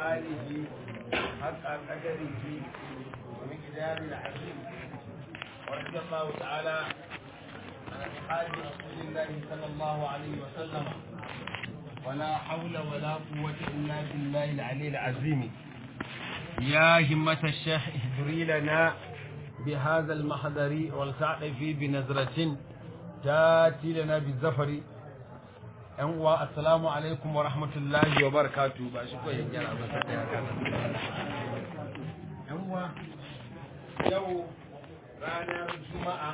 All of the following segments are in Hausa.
آله حق قدره ومقدار العظيم ورضي الله تعالى عن أصحاب رسول الله صلى الله عليه وسلم ولا حول ولا قوة إلا بالله العلي العظيم يا همة الشيخ اهدري لنا بهذا المحضر والتعطفي بنظرة تاتي لنا بالزفر yan uwa assalamu alaikum wa rahmatullahi wa barakatu ba shi ko yin gyara ba sai ya kana yan uwa yau ranar juma'a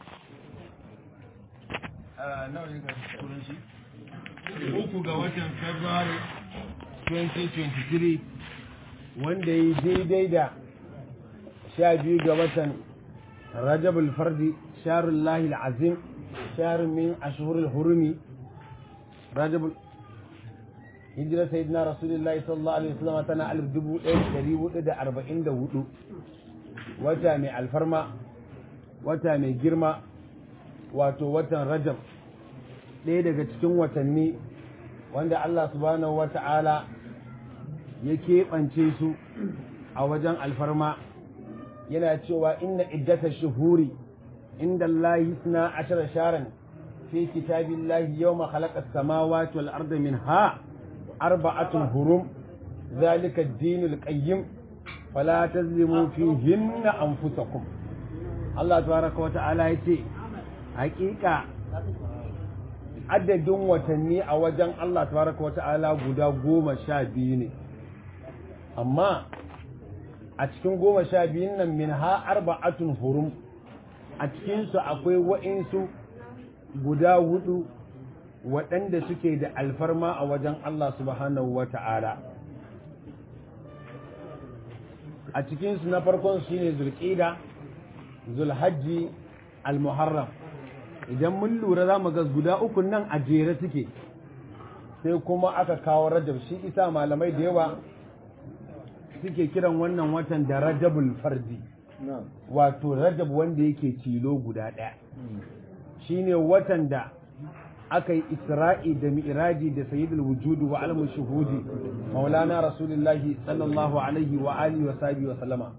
nawa ne ga turanci uku ga watan february 2023 wanda yi daidai da sha biyu ga watan rajabul fardi sharun lahil azim sharun min ashhurul hurumi rajabul hijira sayyidina rasulullahi sallallahu alaihi wasallam tana alif dubu ɗaya da ɗari hudu da arba'in da hudu wata mai alfarma wata mai girma wato watan rajab ɗaya daga cikin watanni wanda Allah subhanahu wa ta'ala ya keɓance su a wajen alfarma yana cewa inna iddata shuhuri inda Allah suna ashara sharan في كتاب الله يوم خلق السماوات والأرض منها أربعة هرم ذلك الدين القيم فلا تظلموا فيهن أنفسكم الله تبارك وتعالى يتي حقيقة adadin watanni a wajen Allah tabaraka wa ta'ala guda goma sha biyu ne amma a cikin goma sha biyun nan min ha arba'atun hurum a cikinsu akwai wa'insu guda hudu waɗanda suke da alfarma a wajen Allah subhanahu wa ta'ala. A cikinsu na farkon shi ne zulƙida, zulhajji, al-muharram. Idan mun lura za mu ga guda uku nan a jere suke, sai kuma aka kawo rajab shi isa malamai da yawa suke kiran wannan watan da rajabul fardi. Wato rajab wanda yake tilo guda ɗaya. shine watan da aka yi isra'i da mi'raji da sayyidul wujudu wa alamun shuhudi maulana rasulullahi sallallahu alaihi wa alihi wa sahbihi wa sallama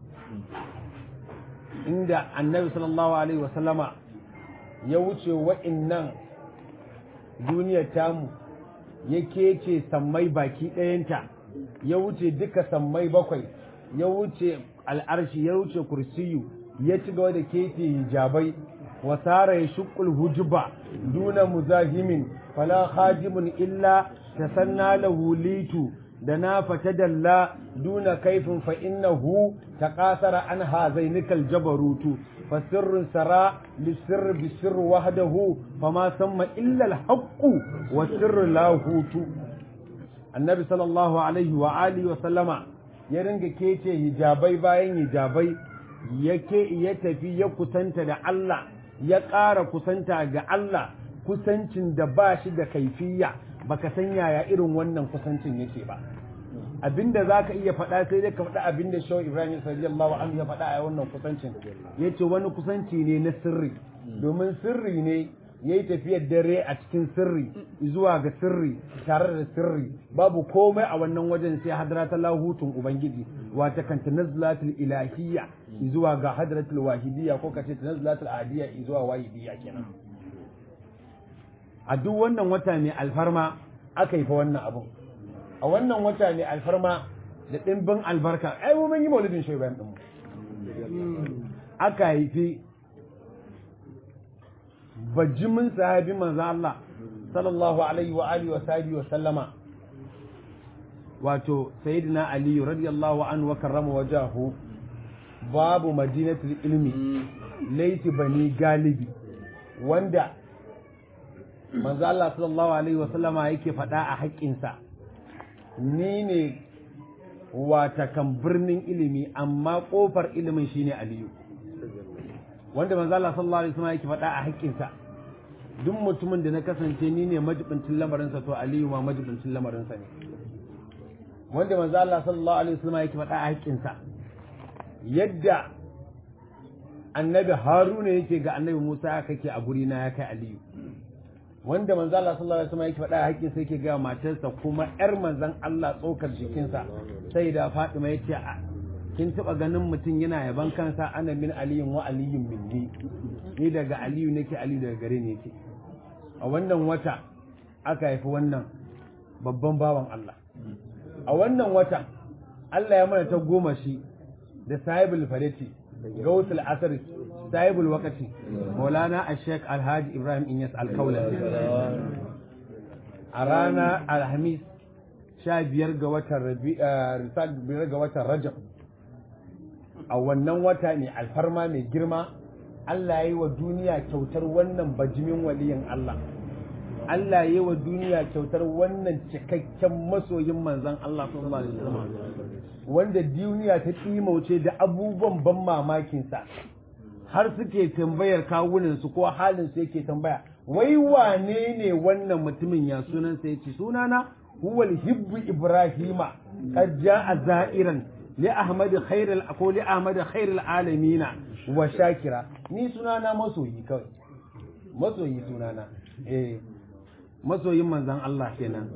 inda annabi sallallahu alaihi wa sallama ya wuce wa'innan duniyar tamu ya kece sammai baki ɗayanta ya wuce duka sammai bakwai ya wuce al'arshi ya wuce kursiyu ya ci gaba da kece hijabai وسار يشق الهجب دون مزاحم فلا خادم إلا تسنى له ليت دنا فتدلى دون كيف فإنه تقاثر عن هذينك الجبروت فسر سرى للسر بالسر وحده فما سمى إلا الحق والسر لاهوت النبي صلى الله عليه وآله وسلم يرنج كيتي hijabai bayan hijabai yake ya tafi ya kusanta da Allah ya ƙara kusanta ga Allah kusancin da ba shi da kaifiya baka san yaya irin wannan kusancin yake ba abinda za ka iya faɗa sai dai ka faɗa abinda shawar ibrahim sallallahu anhu ya faɗa a wannan kusancin ya ce wani kusanci ne na sirri domin sirri ne ya yi tafiyar dare a cikin sirri zuwa ga sirri tare da sirri babu komai a wannan wajen sai hadratul lahutun ubangiji wata kan tanazlatul ilahiyya zuwa ga hadratul wahidiyya ko kace tanazlatul ahadiyya zuwa wahidiyya kenan a duk wannan wata mai alfarma aka yi fa wannan abun a wannan wata mai alfarma da dimbin albarka ai mu mun yi maulidin shi bayan din aka haifi bajimin sahabi manzo Allah sallallahu alaihi wa alihi wa sahbihi wa sallama wato sayyidina ali radiyallahu anhu wa karrama wajahu babu madinatul ilmi laiti bani galibi wanda manzo Allah sallallahu alaihi wa sallama yake faɗa a haƙƙinsa ni ne wata kan birnin ilimi amma ƙofar ilimin shine aliyu wanda manzo Allah sallallahu alaihi wasallam yake faɗa a haƙƙinsa duk mutumin da na kasance ni ne majibincin lamarinsa to Aliyu ma majibincin lamarinsa ne wanda manzo Allah sallallahu alaihi wasallam yake faɗa a haƙƙinsa yadda annabi Haruna yake ga annabi Musa ya kake a guri na ya kai Aliyu wanda manzo Allah sallallahu alaihi wasallam yake faɗa hakkin sai yake ga matarsa kuma yar manzon Allah tsokar jikinsa sai da Fatima yace kin taba ganin mutum yana yaban kansa ana min aliyun wa aliyun minni ni daga aliyu nake aliyu daga gare ne yake a wannan wata aka haifi wannan babban bawan Allah a wannan wata Allah ya mana ta goma shi da sahibul fareti gautul asr sahibul wakati maulana ashek alhaji ibrahim inyas alkaula a rana alhamis sha biyar ga watan biyar ga watan rajab a wannan wata ne alfarma mai girma Allah ya yi wa duniya kyautar wannan bajimin waliyin Allah Allah ya yi wa duniya kyautar wannan cikakken masoyin manzan Allah sallallahu alaihi wasallam wanda duniya ta ɗimauce da abubuwan ban mamakinsa har suke tambayar kawunansu ko halinsu yake tambaya wai wane ne wannan mutumin ya sunansa yace sunana huwal hibbu ibrahima qad jaa za'iran li ahmad khairul ko li ahmad khairul alamina wa shakira ni sunana masoyi kawai masoyi sunana eh masoyin manzon Allah kenan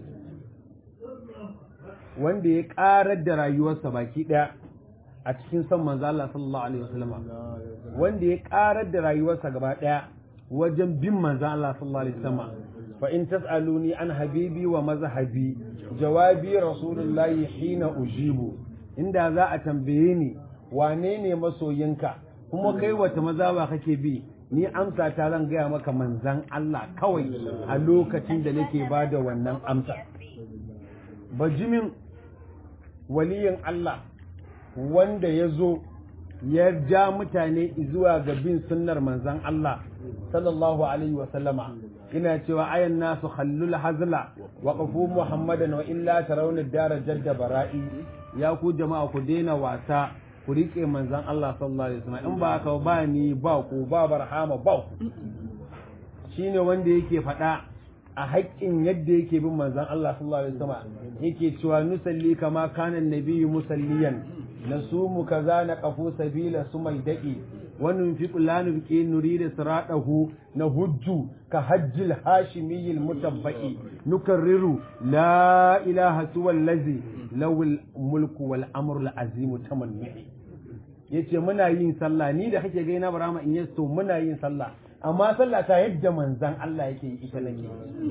wanda ya karar da rayuwarsa baki daya a cikin son manzo Allah sallallahu alaihi wasallam wanda ya karar da rayuwarsa gaba daya wajen bin manzo Allah sallallahu alaihi wasallam fa in tasaluni an habibi wa mazhabi jawabi rasulullahi hina ujibu inda za a tambaye ni wane ne masoyinka kuma kai wata mazaba kake bi ni amsa ta zan gaya maka manzan Allah kawai a lokacin da nake bada wannan amsa bajimin waliyin Allah wanda ya zo ya ja mutane zuwa ga bin sunnar manzan Allah sallallahu alaihi wa sallama ina cewa ayan nasu khallul hazla wa qafu muhammadan wa illa tarawna dara jadda bara'i ya ku jama'a ku daina wasa ku rike manzan Allah sallallahu alaihi wasallam in ba haka ba ni ba ku ba barhama ba ku shine wanda yake faɗa a haƙƙin yadda yake bin manzan Allah sallallahu alaihi wasallam yake cewa nusalli kama kana nabiyyu musalliyan nasumu kaza na qafu sabila sumai da'i wa nunfiqu la nubqi nurida siratahu nahujju ka hajjil hashimiyil mutabbaqi nukarriru la ilaha suwa allazi lawul mulku wal amru al azim tamanni yace muna yin sallah ni da kake gaina barama in yasto muna yin sallah amma sallah ta yadda manzan Allah yake yi ita nake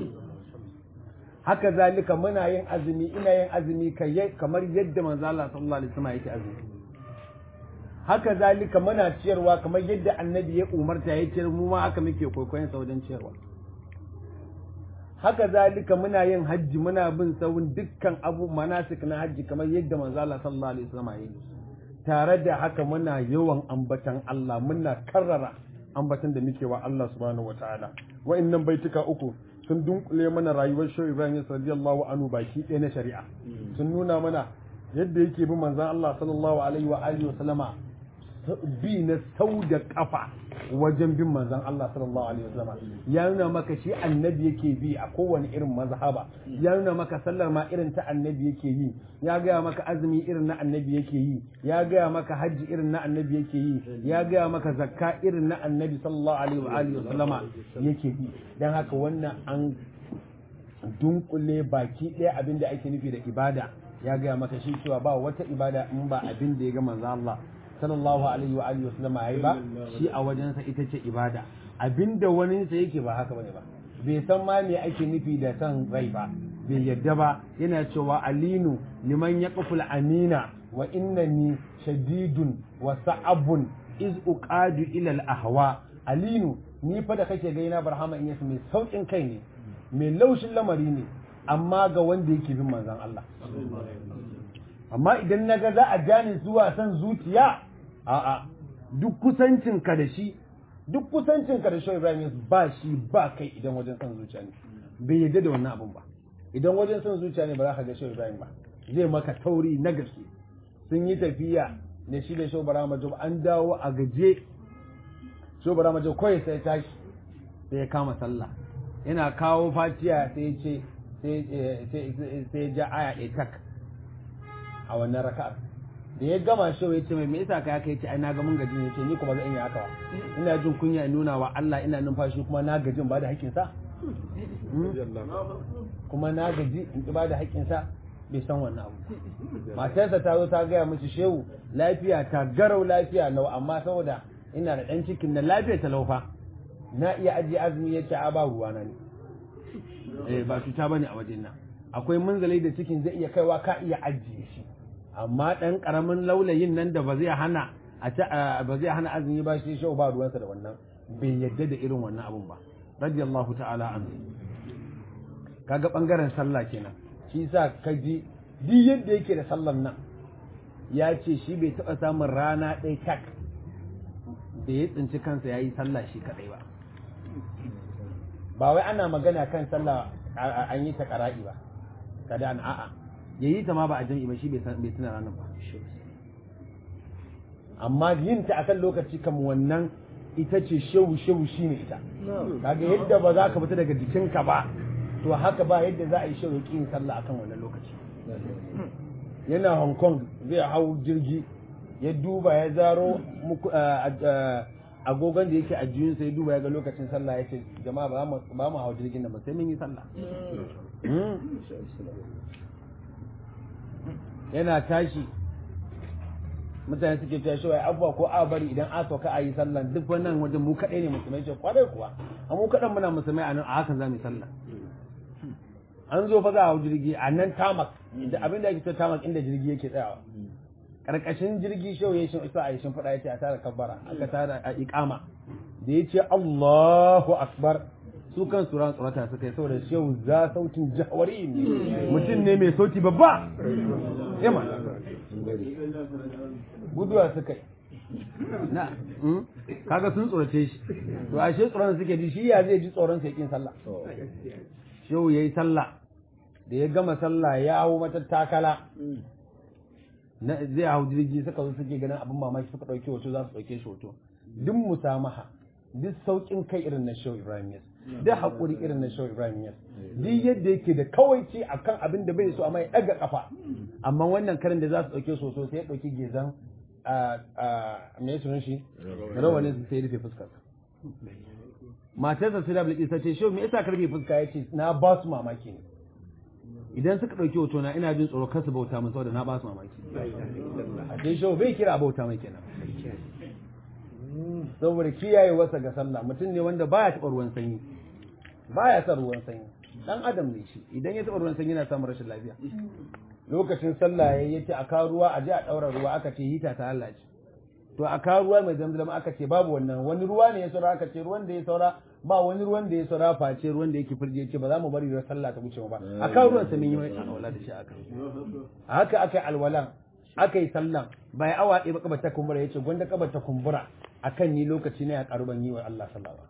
haka zalika muna yin azumi ina yin azumi kamar yadda manzan Allah sallallahu alaihi wasallam yake azumi haka zalika muna ciyarwa kamar yadda annabi ya umarta ya ciyar mu ma haka muke kwaikwayon sa wajen ciyarwa haka zalika muna yin hajji muna bin sawun dukkan abu manasik na hajji kamar yadda manzan Allah sallallahu alaihi wasallam ya yi tare da haka muna yawan ambatan Allah muna karrara ambatan da muke wa Allah subhanahu wataala wa'annan baituka uku sun dunkule mana rayuwar Shehu Ibrahim radiyallahu anhu baki ɗaya na shari'a sun nuna mana yadda yake bin manzon Allah sallallahu alaihi wa alihi wa sallama bi na sau da kafa wajen bin manzon Allah sallallahu alaihi wa sallama ya nuna maka shi annabi yake bi a kowane irin mazhaba ya nuna maka sallar ma irin ta annabi yake yi ya gaya maka azumi irin na annabi yake yi ya gaya maka hajji irin na annabi yake yi ya gaya maka zakka irin na annabi sallallahu alaihi wa alihi wasallama yake yi dan haka wannan an dunkule baki ɗaya abin da ake nufi da ibada ya gaya maka shi cewa ba wata ibada in ba abin da ya ga manzo Allah sallallahu alaihi wa alihi wasallama yayi ba shi a wajensa ita ce ibada abinda wani sa yake ba haka bane ba bai san ma me ake nufi da san rai ba bai yadda ba yana cewa alinu liman yaqful amina wa innani shadidun wa sa'abun iz uqadu ila al ahwa alinu ni fa da kake gaina barhama in yasu mai saukin kai ne mai laushin lamari ne amma ga wanda yake bin manzon Allah amma idan naga za a jani zuwa san zuciya a'a duk kusancin ka da shi duk kusancin ka da shi Ibrahim ba shi ba kai idan wajen san zuciya ne bai yadda da wannan abun ba idan wajen san zuciya ne ba za ka ga shi Ibrahim ba zai maka tauri na gaske sun yi tafiya da shi da shobara majo an dawo a gaje shobara majo kawai sai tashi sai ya kama sallah yana kawo fatiya sai ce sai ja aya ɗaya tak a wannan raka'ar da ya gama shi ya ce mai me yasa kai kai ce ai na ga mun gajin yace ni kuma zan iya haka ba ina jin kunya in nuna wa Allah ina numfashi kuma na gajin ba da hakkin sa kuma na gaji in ki bada haƙƙinsa bai san wannan abu matarsa ta zo ta gaya mishi shehu lafiya ta garau lafiya lau amma saboda ina da ɗan cikin na lafiya ta laufa na iya ajiye azumi ya ce a ba ruwa na ne eh ba cuta bane a wajen nan akwai munzalai da cikin zai iya kaiwa ka iya ajiye shi amma ɗan ƙaramin laulayin nan da ba zai hana a ba zai hana azumi ba shi shehu ba ruwansa da wannan bai yadda da irin wannan abun ba radiyallahu ta'ala anhu kaga bangaren sallah kenan shi sa ka ji duk yadda yake da sallan nan ya ce shi bai taɓa samun rana ɗaya tak da ya tsinci kansa ya yi sallah shi kaɗai ba ba wai ana magana kan sallah an yi ta ƙara'i ba kada an a'a ya yi ta ma ba a jam'i ba shi bai tuna ranar ba amma yin ta akan lokaci kam wannan ita ce shehu shehu shi ne ita kaga yadda ba za ka fita daga jikinka ba to haka ba yadda za a yi shehu yin sallah akan wannan lokaci yana hong kong zai hau jirgi ya duba ya zaro agogon da yake a jiyunsa ya duba ya ga lokacin sallah ya ce jama'a ba mu hau jirgin nan ba sai mun yi sallah yana tashi mutane suke cewa shi wai abuwa ko a bari idan a sauka a yi sallah duk wannan wajen mu kaɗai ne musulmai ce kwarai kuwa a mu kaɗan muna musulmai a nan a hakan za mu yi sallah an zo fa za a hau jirgi a nan tamak da abin da ake cewa tamak inda jirgi yake tsayawa karkashin jirgi shau ya shi isa a yi shimfiɗa ya ce a tara kabbara aka tara a iƙama da ya ce Allahu akbar su kan tsoron tsorata suka yi saboda shehu za sautin jawari ne mutum ne mai sauti babba yamma guduwa suka yi na kaga sun tsorace shi to ashe tsoron suke ji shi ya zai ji tsoron sai kin sallah shehu yayi sallah da ya gama sallah ya hau mata takala zai hau jirgi suka zo suke ganin abin mamaki suka ɗauki hoto za su ɗauke shi hoto duk musamaha duk sauƙin kai irin na shehu ibrahim yas duk haƙuri irin na shehu ibrahim yas duk yadda yake da kawaici akan abin da bai so amma ya ɗaga kafa amma wannan karin da za su ɗauke su hoto sai ya ɗauki gezan me sunan shi rawanin su sai rufe fuskar matarsa sai da bilki ta ce shehu me yasa karfe fuska ya ce na ba su mamaki ne idan suka ɗauki hoto na ina jin tsoro kasu bauta min saboda na ba su mamaki a sai shau bai kira bauta mai kenan saboda kiyaye wasa ga sallah mutum ne wanda baya taɓa ruwan sanyi baya son ruwan sanyi dan adam ne shi idan ya taɓa ruwan sanyi yana samun rashin lafiya lokacin sallah ya yace a kawo ruwa a je a ɗaura ruwa aka ce hita ta Allah ce to a kawo ruwa mai zamzam aka ce babu wannan wani ruwa ne ya saura aka ce ruwan da ya saura ba wani ruwan da ya saura face ruwan da yake firje ce ba za mu bari da sallah ta wuce ba a kawo ruwan sa mun yi alwala da shi aka a haka aka yi alwalan aka yi sallan bai awa ɗaya ba kabar ta kumbura yace gwanda kabar ta kumbura akan ni lokaci ne ya karu ban yi wa Allah sallallahu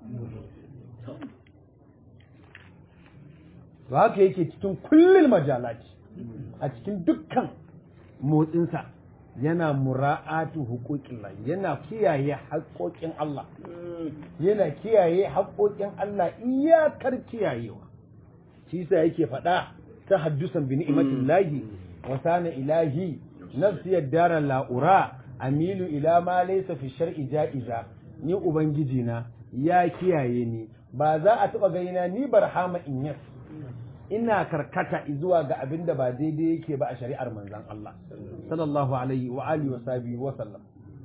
to haka yake cikin kullul majalati a cikin dukkan motsinsa yana mura'atu hukukin Allah yana kiyaye haƙoƙin Allah yana kiyaye haƙoƙin Allah iyakar kiyayewa shi sa yake faɗa ta haddusan bi ni'matin lahi wa sana ilahi nafsi yaddara la'ura amilu ila ma laysa fi shar'i ja'iza ni ubangiji na ya kiyaye ni ba za a taɓa gaina ni barhama in yas ina karkata zuwa ga abin da ba daidai yake ba a shari'ar manzan Allah sallallahu alaihi wa alihi wa sahbihi wa sallam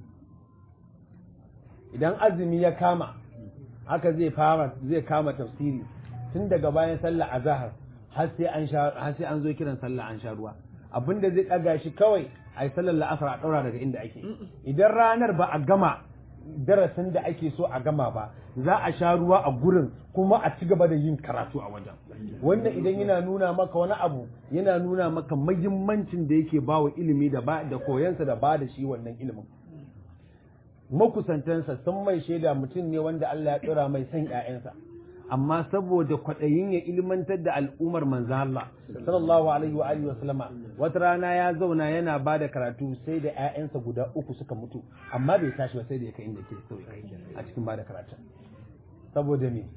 idan azumi ya kama haka zai fara zai kama tafsiri tun daga bayan sallah azhar har sai an sha har sai an zo kiran sallah an sha ruwa abinda zai daga shi kawai ai sallar la'asar a daura daga inda ake idan ranar ba a gama darasin da ake so a gama ba za a sha ruwa a gurin kuma a ci gaba da yin karatu a wajen wannan idan yana nuna maka wani abu yana nuna maka mahimmancin da yake ba wa ilimi da ba da koyansa da ba da shi wannan ilimin makusantansa sun mai shaida mutum ne wanda Allah ya tsira mai san ƴaƴansa amma saboda kwaɗayin ya ilmantar da al'ummar manzo Allah sallallahu alaihi wa alihi wa sallama wata rana ya zauna yana ba da karatu sai da ƴaƴansa guda uku suka mutu amma bai tashi ba sai da ya kai inda ke so a cikin ba da karatu saboda me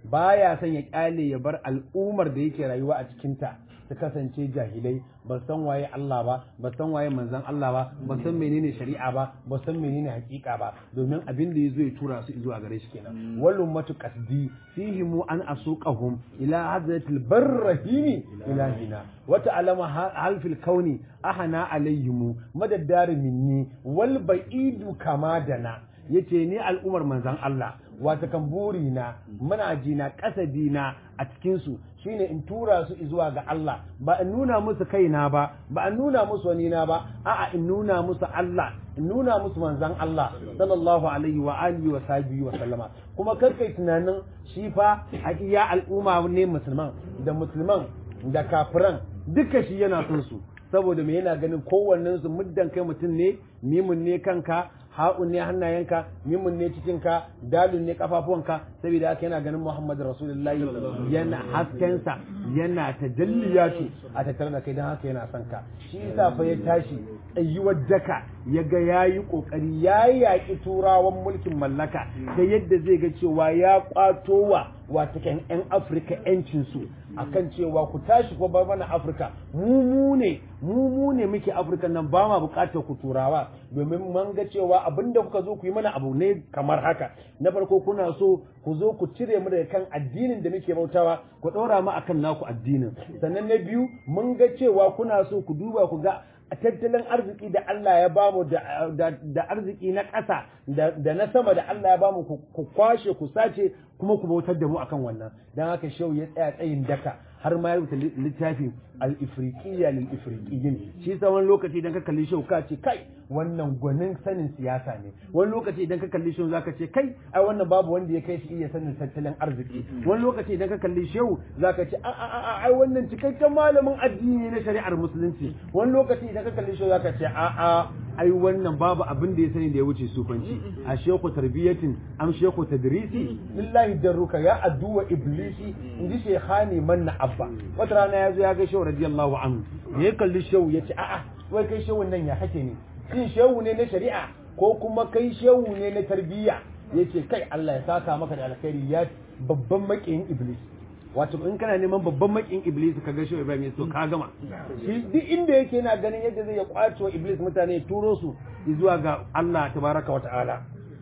baya son ya kyale ya bar al'ummar da yake rayuwa a cikinta su kasance jahilai ba san waye Allah ba ba san waye manzon Allah ba ba san menene shari'a ba ba san menene hakika ba domin abin da yazo ya tura su zuwa gare shi kenan wal ummatu qasdi fihim an asuqahum ila hadratil barrahimi ilahina wa ta'lama hal fil kauni ahana alayhim madaddar minni wal ba'idu kama dana yace ni al'umar manzon Allah wata kan burina muna jina kasadina a cikinsu shine in tura su zuwa ga Allah ba in nuna musu kaina ba ba in nuna musu wani na ba a'a in nuna musu Allah in nuna musu manzan Allah sallallahu alaihi wa alihi wa sahbihi wa sallama kuma karkai tunanin shi fa ya al'umma ne musulman da musulman da kafiran duka shi yana son su saboda me yana ganin kowannen su muddan kai mutum ne mimun ne kanka ha'un ne hannayenka mimun ne cikinka dalun ne kafafuwanka saboda haka yana ganin Muhammad Rasulullahi yana haskensa yana tajalliyatu a tattare da kai don haka yana son ka shi yasa fa ya tashi tsayuwar daka ya ga yayi kokari ya yaƙi turawan mulkin mallaka da yadda zai ga cewa ya kwato wa watakan 'yan afirka 'yancinsu akan cewa ku tashi ko bar mana afirka mu mu ne mu mu ne muke afirka nan ba ma bukatar ku turawa domin mun ga cewa abinda kuka zo ku yi mana abu ne kamar haka na farko kuna so ku zo ku cire mu daga kan addinin da muke bautawa ku ɗora mu akan naku addinin sannan na biyu mun ga cewa kuna so ku duba ku ga a tattalin arziki da Allah ya bamu da arziki na ƙasa da na sama da Allah ya bamu ku kwashe ku sace kuma ku bautar da mu akan wannan don haka shau ya tsaya tsayin daka har ma ya rubuta littafi al-ifriqiyya lil ifriqiyyin shi yasa wani lokaci idan ka kalli shau ka ce kai wannan gwanin sanin siyasa ne wani lokaci idan ka kalli shau zaka ce kai ai wannan babu wanda ya kai shi iya sanin tattalin arziki wani lokaci idan ka kalli shau zaka ce a a a ai wannan cikakken malamin addini na shari'ar musulunci wani lokaci idan ka kalli shau zaka ce a a ai wannan babu abin da ya sani da ya wuce sufanci a sheku tarbiyatin am sheku tadrisi lillahi darruka ya addu'a iblisi inji shekhani manna abba wata rana ya zo ya ga shehu radiyallahu anhu ya kalli shehu ya ce a'a wai kai shehu nan ya hake ne shin shehu ne na shari'a ko kuma kai shehu ne na tarbiyya yace kai Allah ya saka maka da alkhairi ya babban makiyin iblis wato in kana neman babban makin iblis ka ga shi Ibrahim ya so ka gama shi duk inda yake yana ganin yadda zai ya kwace wa iblis mutane ya turo su zuwa ga Allah tabaraka wa ta'ala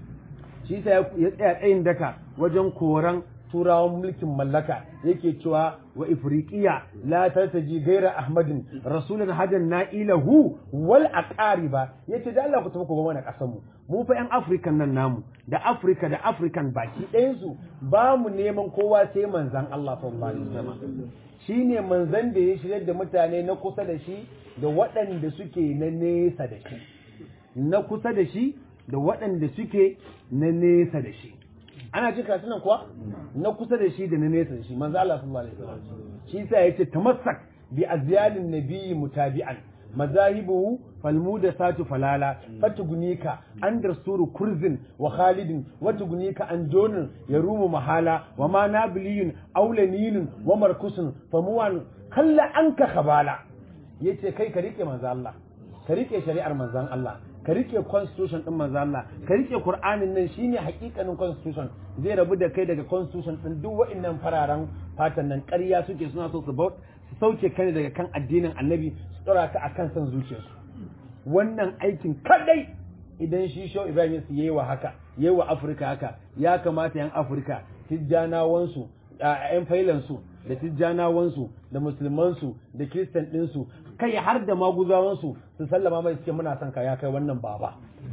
shi sa ya tsaya tsayin daka wajen koran turawan mulkin mallaka yake cewa wa ifriqiya la tartaji gaira ahmadin rasulun hadan na'ilahu wal aqariba yace da Allah ku tafi ku ga mana kasan mu mu fa yan african nan namu da africa da african baki ɗayan su ba mu neman kowa sai manzan Allah sallallahu alaihi wasallam shine manzan da ya shirya da mutane na kusa da shi da waɗanda suke na nesa da shi na kusa da shi da waɗanda suke na nesa da shi ana jin karatun nan kuwa na kusa da shi da na nesa da shi manzo Allah sallallahu alaihi wasallam shi yasa yace tamassak bi azyalin nabiyyi mutabi'an mazahibuhu falmudasatu falala fatugunika an darsuru kurzin wa khalidin watugunika an jonin yarumu mahala wa ma nabiliyun aulaninin wa markusun famuwan kalla anka khabala yace kai ka rike manzo Allah ka rike shari'ar manzon Allah ka rike constitution din manzo Allah ka rike Qur'anin nan shine hakikanin constitution zai rabu da kai daga constitution din duk wa'annan fararen fatan nan ƙarya suke suna so su su sauke kai daga kan addinin Annabi su tsora ka akan san zuciyarsu wannan aikin kadai idan shi Shaw Ibrahim su yayi wa haka yayi wa Afirka haka ya kamata yan Afirka tijjanawansu yan failansu da tijjanawansu da musulmansu da kiristan ɗinsu kai har da maguzawansu su sallama mai suke muna son ka ya kai wannan baba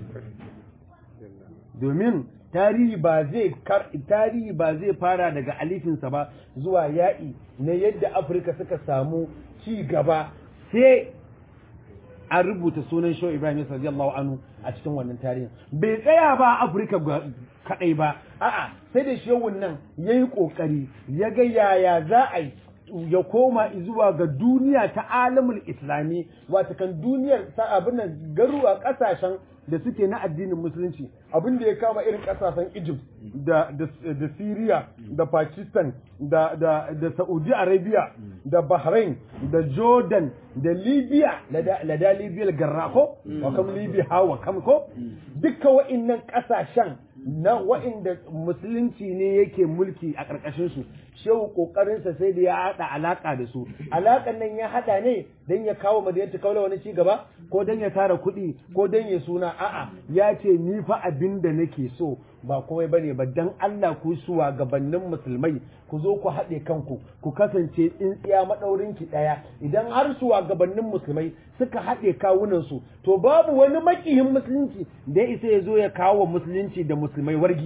domin tarihi ba zai tarihi ba zai fara daga alifinsa ba zuwa ya'i na yadda afirka suka samu ci gaba sai an rubuta sunan show ibrahim radiyallahu anhu a cikin wannan tarihin bai tsaya ba afirka kadai ba a'a sai da shehun nan yayi kokari ya ga yaya za a yi ya koma zuwa ga duniya ta alamul islami wata kan duniyar abin nan garuwa kasashen da suke na addinin musulunci abin da ya kama irin kasashen egypt da da syria da pakistan da da da saudi arabia da bahrain da jordan da libya la da libya garra ko wa kam libya hawa kam ko duka wa'annan kasashen na wa'inda musulunci ne yake mulki a ƙarƙashin su shehu ƙoƙarinsa sai da ya haɗa alaƙa da su alaƙan nan ya haɗa ne don ya kawo madinatu kaula wani ci gaba ko don ya tara kuɗi ko don ya suna a'a ya ce ni fa abin da nake so ba komai bane ba dan Allah ku suwa gabanin musulmai ku zo ku haɗe kanku ku kasance tsintsiya maɗaurin ki ɗaya idan har suwa gabanin musulmai suka haɗe kawunan su to babu wani makihin musulunci da ya isa ya zo ya kawo musulunci da musulmai wargi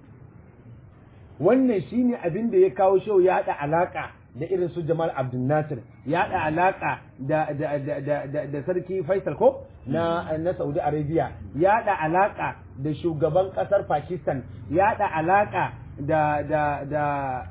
wannan shine abin da ya kawo shau ya haɗa alaƙa da irin su Jamal Abdul Nasir ya haɗa alaƙa da, da, da, da, da, da sarki Faisal ko na, na Saudi Arabia ya haɗa alaƙa da shugaban ƙasar Pakistan ya haɗa alaƙa da da da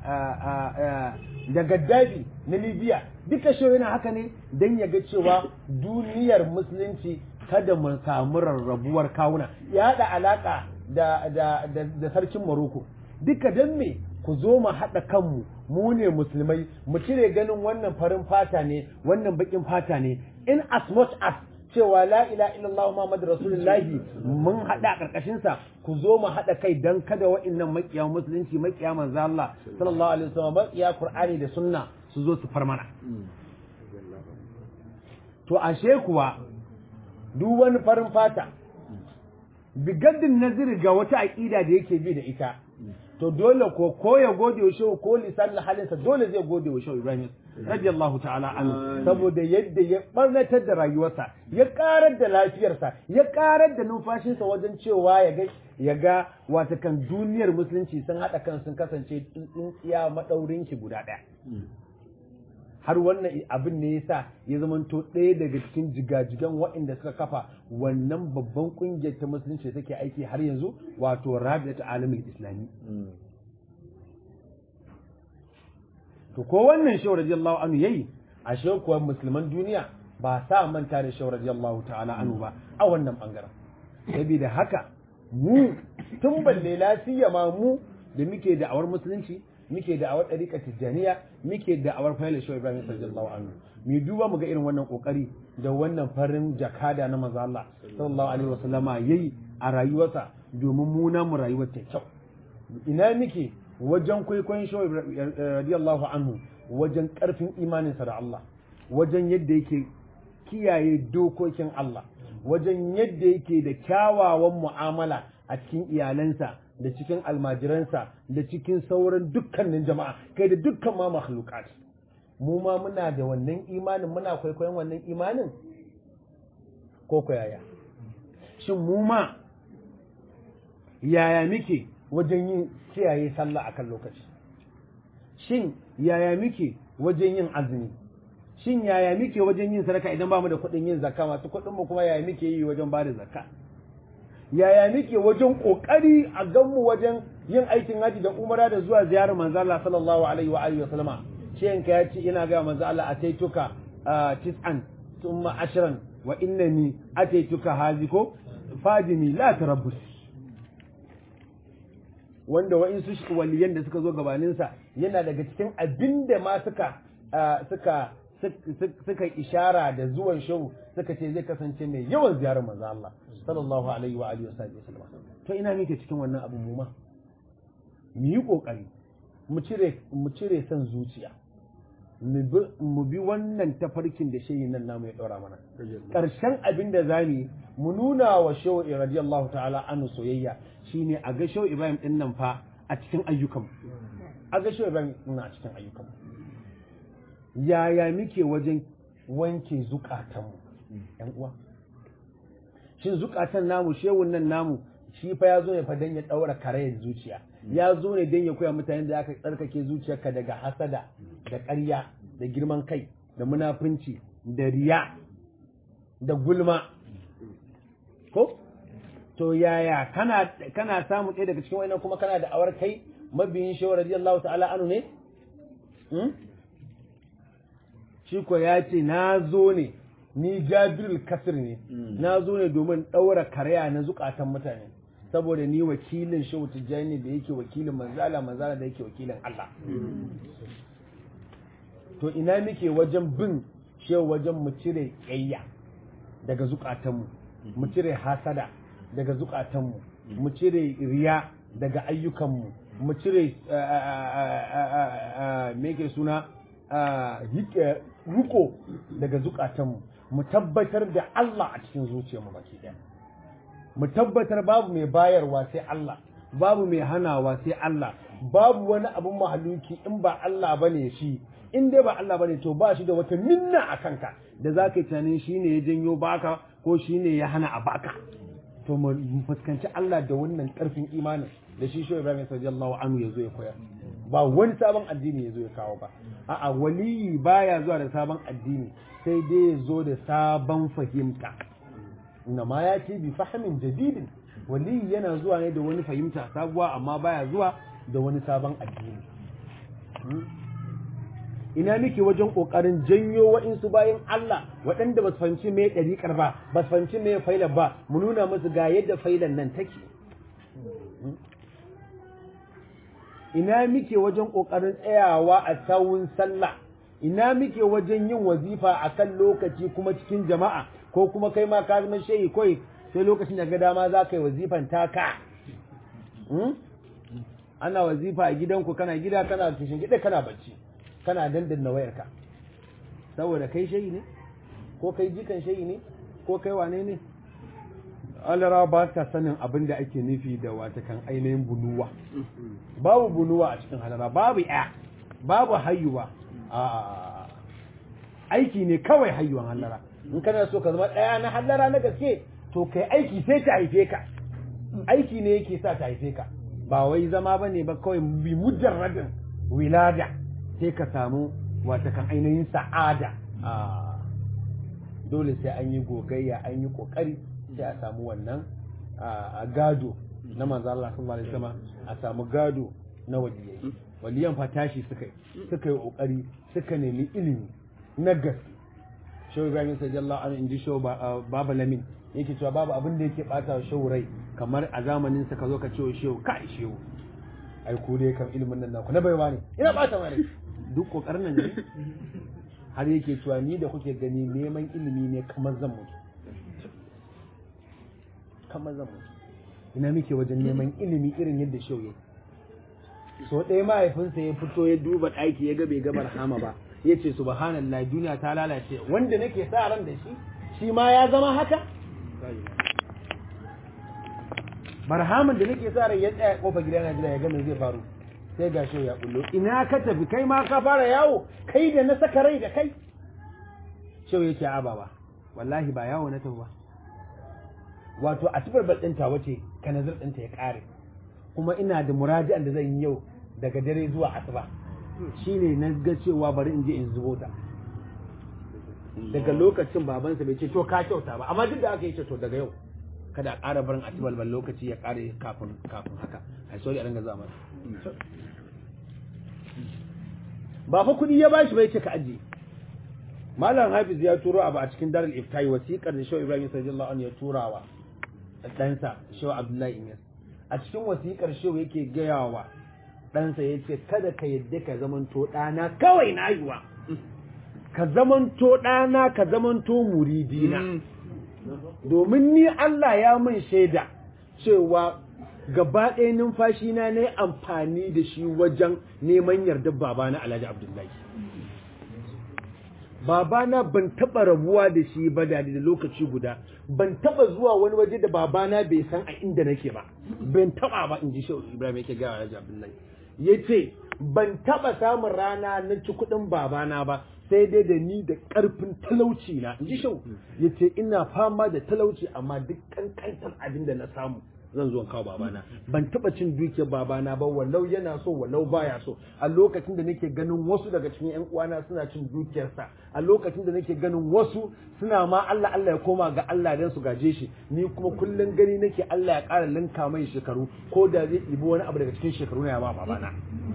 da Gaddafi na Libya duka shi yana haka ne don ya ga cewa duniyar musulunci kada mu samu rarrabuwar kawuna ya haɗa alaƙa da da da, da sarkin Morocco duka don me ku zo mu haɗa kanmu mu ne musulmai mu cire ganin wannan farin fata ne wannan bakin fata ne in as much as cewa la ila illallah muhammadu rasulullahi mun haɗa a ƙarƙashin sa ku zo mu haɗa kai dan kada wa'annan makiya musulunci makiya manzo Allah sallallahu alaihi wasallam makiya qur'ani da sunna su zo su far mana to ashe kuwa duk wani farin fata bigaddin naziri ga wata aƙida da yake bi da ita to dole ko ko ya gode wa shehu ko lisan halinsa dole zai gode wa shehu Ibrahim radiyallahu ta'ala anhu saboda yadda ya barnatar da rayuwarsa ya karar da lafiyarsa ya karar da numfashinsa wajen cewa ya ga ya ga wata kan duniyar musulunci sun hada kan sun kasance tsintsiya madaurin ki guda daya har wannan abin ne yasa ya zamanto ɗaya daga cikin jigajigan waɗanda suka kafa wannan babban ƙungiyar ta musulunci take aiki har yanzu wato rabi'at alamul islami to ko wannan shehu radiyallahu anhu yayi a kuwa musulman duniya ba sa manta da shehu radiyallahu ta'ala anhu ba a wannan bangaren saboda haka mu tun balle lafiya ma mu da muke da awar musulunci muke da awar ɗariƙa tijjaniya muke da awar fayil shi ibrahim sallallahu anhu mu duba mu ga irin wannan kokari da wannan farin jakada na manzo Allah sallallahu alaihi wasallama yayi a rayuwarsa domin mu na mu rayuwar ta kyau ina muke wajen kwaikwayon shi radiyallahu anhu wajen karfin imaninsa da Allah wajen yadda yake kiyaye dokokin Allah wajen yadda yake da kyawawan mu'amala a cikin iyalansa da cikin almajiransa da cikin sauran dukkanin jama'a kai da dukkan ma makhlukat mu ma muna da wannan imanin muna kwaikwayon wannan imanin ko ko yaya shin mu ma yaya muke wajen yin kiyaye sallah akan lokaci shin yaya muke wajen yin azumi shin yaya muke wajen yin sadaka idan ba mu da kuɗin yin zakka masu kuɗin mu kuma yaya muke yi wajen ba da zakka yaya muke wajen kokari a ganmu wajen yin aikin haji da umara da zuwa ziyarar manzo Allah sallallahu alaihi wa alihi wa sallama shi ka ya ce ina ga manzo Allah ataituka tis'an thumma ashran wa innani ataituka haziko fadimi la tarabbus wanda wa'insu waliyan da suka zo gabaninsa yana daga cikin abinda ma suka suka suka ishara da zuwan shau suka ce zai kasance mai yawan ziyarar manzo Allah sallallahu alaihi wa alihi wasallam to ina muke cikin wannan abu mu ma mu yi kokari mu cire mu cire san zuciya mu bi wannan tafarkin da shehi nan namu ya daura mana karshen abin da zamu mu nuna wa shehu radiyallahu ta'ala anhu soyayya shine a ga shehu Ibrahim din nan fa a cikin ayyukan a ga shehu Ibrahim din a cikin ayyukan yaya muke wajen wanke zukatanmu ‘yan uwa shin zukatan namu shewun nan namu shi fa ya zo ne fa don ya ɗaura karayar zuciya ya zo ne don ya koya mutane da aka tsarkake zuciyarka daga hasada da ƙarya da girman kai da munafunci da riya da gulma ko to yaya kana kana samu ɗaya daga cikin wannan kuma kana da awar kai mabiyin shehu radiyallahu ta'ala anu ne shi ko ya ce na zo ne ni jabirul kasir ne na zo ne domin ɗaura karya na zukatan mutane saboda ni wakilin shehu tijjani da yake wakilin manzala manzala da yake wakilin Allah to ina muke wajen bin shehu wajen mu cire ƙyayya daga zukatanmu mu cire hasada daga zukatanmu mu cire riya daga ayyukanmu mu cire me ke suna riko daga zukatanmu mu tabbatar da Allah a cikin zuciyarmu baki ɗaya mu tabbatar babu mai bayarwa sai Allah babu mai hanawa sai Allah babu wani abun mahaluki in ba Allah bane shi in dai ba Allah bane to ba shi da wata minna a kanka da za ka yi tunanin shi ne ya janyo baka ko shi ne ya hana a baka to mu fuskanci Allah da wannan karfin imanin da shi shi Ibrahim sallallahu anhu ya zo ya koyar ba wani sabon addini ya zo ya kawo ba a'a waliyi baya zuwa da sabon addini sai dai ya zo da sabon fahimta inna ma ya ce bi fahimin jadidin waliyi yana zuwa ne da wani fahimta sabuwa amma baya zuwa da wani sabon addini ina muke wajen kokarin janyo wa'insu bayan Allah waɗanda ba su fahimci me ɗariƙar ba ba su fahimci me failar ba mu nuna musu ga yadda failar nan take ina muke wajen kokarin tsayawa a sawun sallah ina muke wajen yin wazifa a kan lokaci kuma cikin jama'a ko kuma kai ma ka zama shehi kawai sai lokacin da ga dama za ka yi wazifan taka ana wazifa a gidanku kana gida kana kishin gida kana bacci kana dandanna wayarka saboda kai shehi ne ko kai jikan shehi ne ko kai wane ne alara ba ta sanin abin da ake nufi da watakan ainihin bunuwa babu bunuwa a cikin halara babu ya babu hayuwa a aiki ne kawai hayuwan halara in kana so ka zama ɗaya na hallara na gaske to kai aiki sai ta haife ka aiki ne yake sa ta haife ka ba wai zama ba ne ba kawai bi mujarradin wilada sai ka samu watakan ainihin sa'ada dole sai an yi gogayya an yi kokari sai a samu wannan a gado na manzo Allah sallallahu alaihi wasallam a samu gado na waliyai waliyan fa tashi suka yi suka yi kokari suka nemi ilimi na gaske shehu ibrahim sallallahu alaihi inji shehu baba lamin yake cewa babu abin da yake bata shehu rai kamar a zamanin sa ka zo ka ce shehu kai shehu ai ku dai kan ilimin nan naku na baiwa ne ina bata mai duk kokarin nan ne har yake cewa ni da kuke gani neman ilimi ne kamar zan mutu kamar zan mutu ina muke wajen neman ilimi irin yadda shau ya so ɗaya mahaifinsa ya fito ya duba ɗaki ya ga bai ga barhama ba ya ce subhanallah duniya ta lalace wanda nake sa ran da shi shi ma ya zama haka barhaman da nake sa ran ya tsaya kofar gida na gida ya ga me zai faru sai ga shau ya bullo ina ka tafi kai ma ka fara yawo kai da na saka rai da kai shau yake ababa wallahi ba yawo na tafi ba wato a tubar ɗinta wace kanazir ɗinta ya ƙare kuma ina da muraji'an da zan yi yau daga dare zuwa asuba shine na ga cewa bari in je in zubo ta daga lokacin babansa bai ce to ka kyauta ba amma duk da aka yi ce to daga yau kada a ƙara barin atibal ban lokaci ya ƙare kafin kafin haka ai sorry a ringa zama ba fa kuɗi ya bashi bai ce ka ajiye malam hafiz ya turo abu a cikin darul iftai wasiƙar da shehu ibrahim sallallahu alaihi ya turawa ɗansa shehu abdullahi inyas a cikin wasiƙar shehu yake gaya wa ɗansa ya ce kada ka yadda ka zamanto ɗana kawai na yiwa ka zamanto ɗana ka zamanto muridina domin ni Allah ya min shaida cewa gaba ɗaya numfashi na na amfani da shi wajen neman yardar babana alhaji abdullahi babana ban taba rabuwa da shi ba da da lokaci guda ban taba zuwa wani waje da babana bai san a inda nake ba ban taba ba in ji shehu ibrahim yake gawa alhaji abdullahi yace ban taba samun rana na ci kuɗin babana ba sai dai da ni da ƙarfin talauci na in ji shehu yace ina fama da talauci amma duk kankantar abin da na samu zan zo kawo babana ban taba cin dukiyar babana ba wallau yana so wallau baya so a lokacin da nake ganin wasu daga cikin yan uwana suna cin dukiyarsa a lokacin da nake ganin wasu suna ma Allah Allah ya koma ga Allah dan su gaje shi ni kuma kullun gani nake Allah ya ƙara linka mai shekaru ko da zai ɗibi wani abu daga cikin shekaru na ya ba babana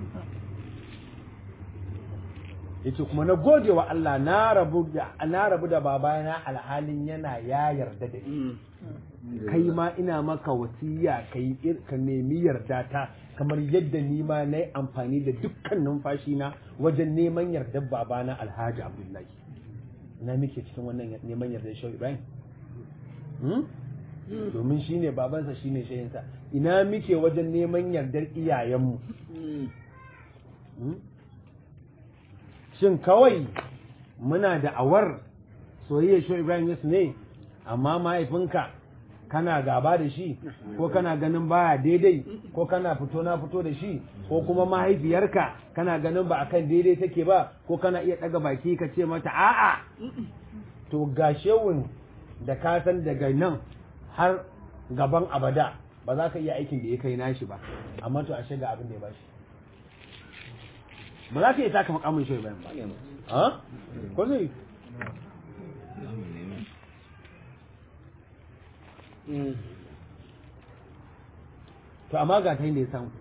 yace kuma na gode wa Allah na rabu da na rabu da babana alhalin yana ya yarda da ni kai ma ina maka wasiya kai ka nemi yarda ta kamar yadda ni ma na yi amfani da dukkan numfashi na wajen neman yardar babana alhaji abdullahi na muke cikin wannan neman yardar shau ibrahim domin shine babansa shine shayinsa ina muke wajen neman yardar iyayenmu shin kawai muna da awar soyayya shi Ibrahim Yas ne amma mahaifinka kana gaba da shi ko kana ganin baya daidai ko kana fito na fito da shi ko kuma mahaifiyarka kana ganin ba akan daidai take ba ko kana iya daga baki ka ce mata a'a to ga shewun da ka san daga nan har gaban abada ba za ka iya aikin da ya kai nashi ba amma to ashe ga abin da ya bashi ba za ka iya taka makamin shi bayan ba ha ko zai to amma ga ta da ya samu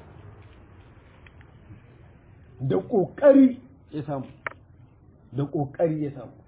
da ƙoƙari ya samu da ƙoƙari ya samu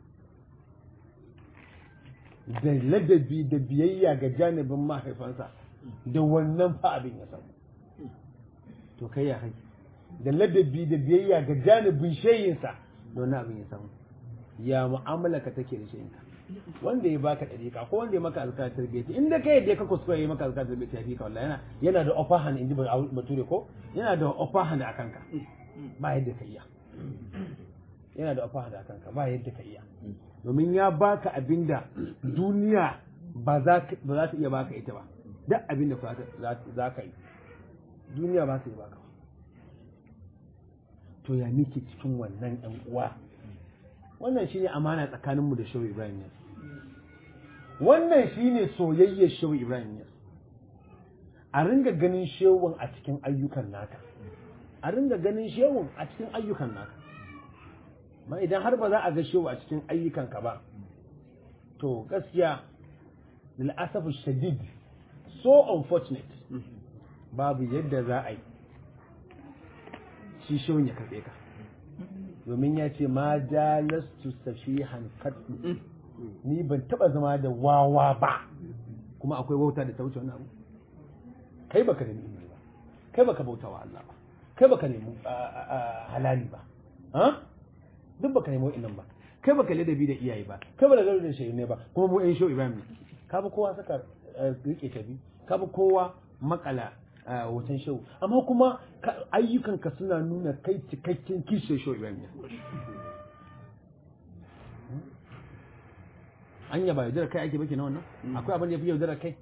da ladabi da biyayya ga janibin mahaifansa da wannan fa abin ya samu to kai ya kai da ladabi da biyayya ga janibin shayinsa da wannan abin ya samu ya mu'amala ka take da shayinka wanda ya baka dariƙa ko wanda ya maka alƙalar tarbiyyati inda kai yadda ka kuskure ya maka alƙalar tarbiyyati ya fi ka wallahi yana yana da upper hand inji bature ko yana da upper hand akan ka ba yadda ka iya yana da upper hand akan ka ba yadda ka iya domin ya baka abinda duniya ba za ba za ta iya baka ita ba duk abinda za ka yi duniya ba ta iya baka to ya miki cikin wannan ɗan uwa wannan shine amana tsakaninmu da shehu ibrahim ne wannan shine soyayyar shehu ibrahim ne a ringa ganin shehun a cikin ayyukan naka a ringa ganin shehun a cikin ayyukan naka ma idan har ba za a ga shehu a cikin ayyukanka ba to gaskiya lil'asaf shadid so unfortunate babu yadda za a yi shi shehun ya karɓe ka domin ya ce ma jalastu safihan katsu ni ban taba zama da wawa ba kuma akwai wauta da ta wuce wani abu kai baka nemi ilimi ba kai baka bauta wa Allah ba kai baka nemi halali ba ha duk baka nemi wa'annan ba kai baka ladabi da iyaye ba kai baka ladabi da shehu ne ba kuma mu ɗan shehu Ibrahim ne ka bi kowa saka rike tabi ka bi kowa makala hoton shehu amma kuma ayyukanka suna nuna kai cikakken kishin shehu Ibrahim ne an yaba yaudara kai ake baki na wannan akwai abin da ya fi yaudara kai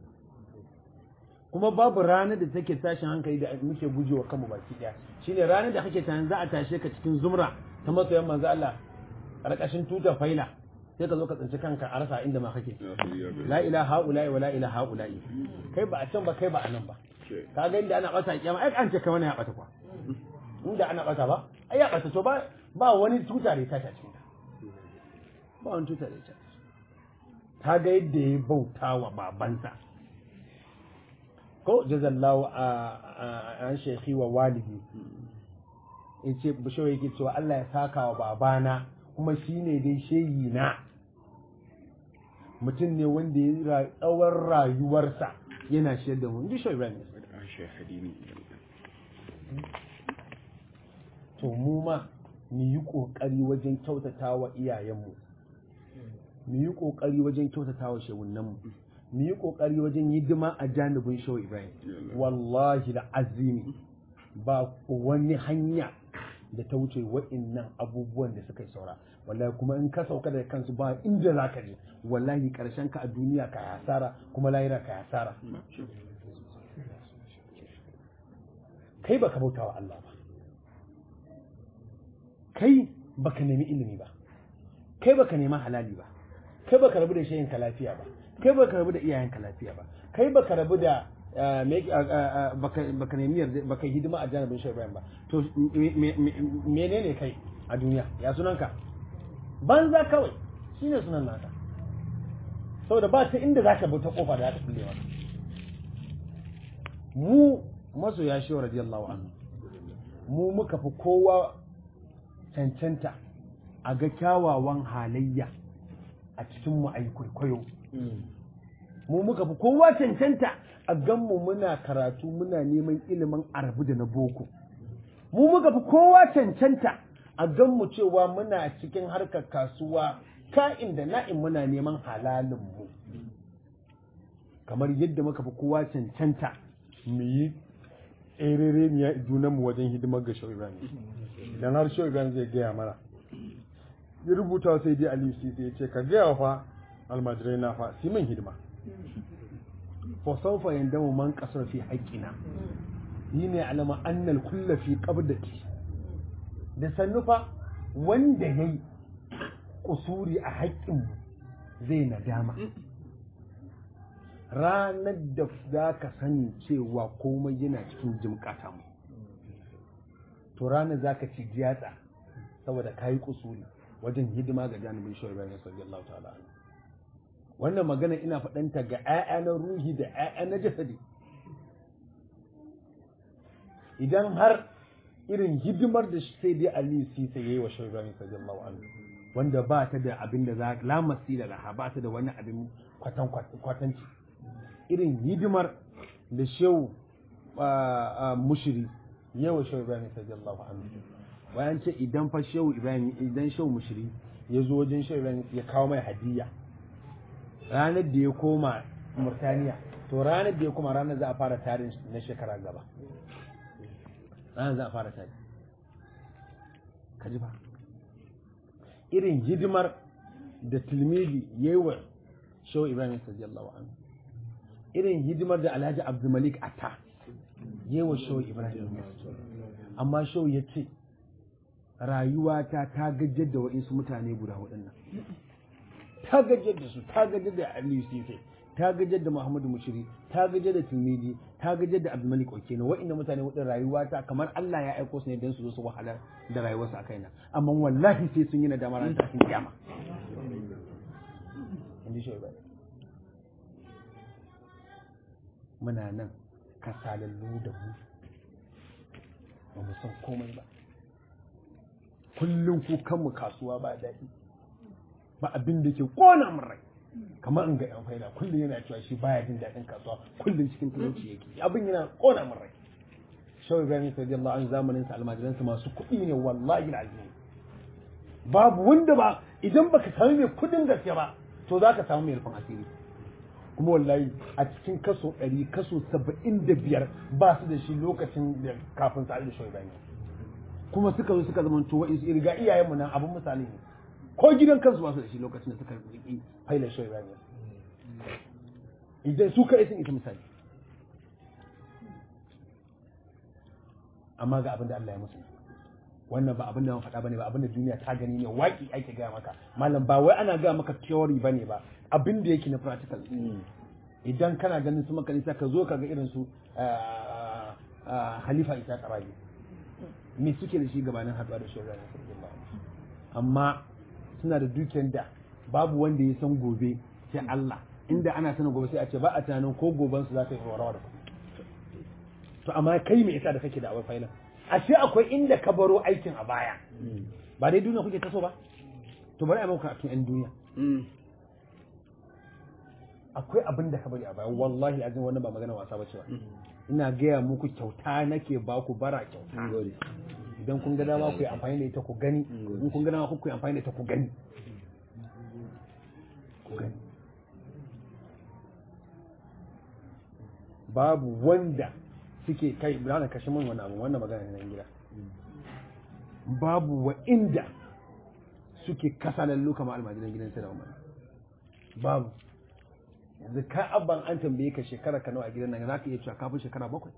kuma babu ranar da take tashin hankali da muke gujewa kanmu baki daya shine ranar da kake tunanin za a tashe ka cikin zumra ta masoyan manzo Allah karkashin tutar faila sai ka zo ka tsinci kanka a rasa inda ma kake la ilaha ula'i wa la ilaha ula'i kai ba a can ba kai ba a nan ba ka ga inda ana bata kiyama ai an ce kai wani ya bata kwa inda ana bata ba ai ya bata to ba ba wani tuta da ya tashi a cikin ta ba wani tuta da ya tashi ta ga yadda ya bauta wa babansa ko jazallahu a an shekhi wa walidi in ce bishawai yake cewa Allah ya saka wa babana kuma shi ne dai shehi na mutum ne wanda ya tsawon rayuwarsa yana shiyar da mu ji shi Ibrahim to mu ma mu yi kokari wajen kyautata wa iyayenmu mu yi kokari wajen kyautata wa shehunanmu mu yi kokari wajen hidima a janibin shehu Ibrahim wallahi da azimi ba wani hanya da ta wuce wa'innan abubuwan da suka yi saura wallahi kuma in ka sauka da kansu ba inda za ka je wallahi karshen ka a duniya ka hasara kuma lahira ka hasara kai baka bauta wa Allah ba kai baka nemi ilimi ba kai baka nemi halali ba kai baka rabu da shayin ka lafiya ba kai baka rabu da iyayen ka lafiya ba kai baka rabu da baka nemi yarda baka hidima a janibin shi ba to menene kai a duniya ya sunanka banza kawai shine sunan naka saboda ba ta inda zaka bi ta kofa da zaka kulle maka mu masoya shi radiyallahu anhu mu muka fi kowa cancanta a ga kyawawan halayya a cikin mu ayi kwaikwayo mu muka fi kowa cancanta a ganmu muna karatu muna neman ilimin arabu da na boko mu muka fi kowa cancanta a ganmu cewa muna cikin harkar kasuwa ka'in da na'in muna neman halalin mu kamar yadda muka fi kowa cancanta mu yi tsere ne ya junan mu wajen hidimar ga Shehu Ibrahim idan har Shehu Ibrahim zai gaya mana ya rubuta sai dai Aliyu Sisi ya ce ka gaya fa almajirai na fa su min hidima fa sawfa yandamu man qasara fi haqqina yi ne alama annal kulla fi qabdati da sannu fa wanda yayi kusuri a haƙƙin zai nadama ranar da za ka sani cewa komai yana cikin jimkata mu to ranar za ka ci jiyatsa saboda ka yi kusuri wajen hidima ga janibin shawar bayan sallallahu ta'ala wannan magana ina faɗanta ga 'ya'ya na ruhi da 'ya'ya na jasadi idan har irin hidimar da sai dai Ali Sisa yayi wa Shehu Ibrahim sallallahu alaihi wanda ba ta da abin da za la masila laha ba ta da wani abin kwatan kwatanci irin hidimar da Shehu mushiri yayi wa Shehu Ibrahim sallallahu alaihi bayan ce idan fa Shehu Ibrahim idan Shehu mushiri ya zo wajen Shehu Ibrahim ya kawo mai hadiya ranar da ya koma Murtaniya to ranar da ya koma ranar za a fara tarin na shekara gaba ranar za a fara tari ka ji ba irin hidimar da tilmidi ya yi wa shau ibrahim sallallahu anhu irin hidimar da alhaji abdulmalik ata ya yi wa shau ibrahim amma shau ya ce rayuwata ta gajjar da waɗansu mutane guda waɗannan ta gajjar da su ta gajjar da aliyu sisai ta gajar da Muhammadu Mushiri ta gajar da Tirmidhi ta gajar da Abdulmalik Okene wa'inda mutane wadin rayuwa ta kamar Allah ya aiko su ne don su zo su wahalar da rayuwarsu a kaina amma wallahi sai sun yi nadama ran tashin kiyama inji shi muna nan kasalallu da mu ba mu san komai ba kullum kukanmu kasuwa ba daɗi ba abin da ke kona min rai kamar in ga yan faida kullum yana cewa shi baya jin daɗin kasuwa kullum cikin talauci yake abin yana kona min rai shawai ibrahim radiyallahu anhu zamanin sa almajiran sa masu kuɗi ne wallahi alazim babu wanda ba idan baka samu mai kuɗin gaske ba to zaka samu mai rufin asiri kuma wallahi a cikin kaso ɗari kaso saba'in da biyar ba su da shi lokacin da kafin sa da shawai ibrahim kuma suka zo suka zama to wa'insu irga iyayenmu nan abin misali ne ko gidan kansu ba su da shi lokacin da suka riƙi failar shi Ibrahim idan su kai sun ita misali amma ga abin da Allah ya musu wannan ba abin da man faɗa bane ba abin da duniya ta gani ne waƙi ake gaya maka malam ba wai ana gaya maka theory bane ba abin da yake na practical idan kana ganin su maka nisa ka zo ka ga irin su Khalifa Isa Karabi me suke da shi gabanin haɗuwa da shi amma suna da dukiyar da babu wanda ya san gobe sai Allah inda ana sanin gobe sai a ce ba a tunanin ko goben su za ta yi rawa da to amma kai me yasa da kake da awai failan ashe akwai inda ka baro aikin a baya ba dai duniya kuke taso ba to bari a maka a cikin duniya akwai abin da ka bari a baya wallahi azin wannan ba magana wasa ba ce ba ina gaya muku kyauta nake ba ku bara kyauta idan kun ga dama ku yi amfani da ita ku gani in kun ga dama ku yi amfani da ita ku gani ku gani babu wanda suke kai da kashe min wani abu wannan magana ne na gida babu wa inda suke kasa lallu kama almajiran gidan sai da umar babu yanzu ka abban an tambaye ka shekara ka nawa a gidan nan za ka iya cewa kafin shekara bakwai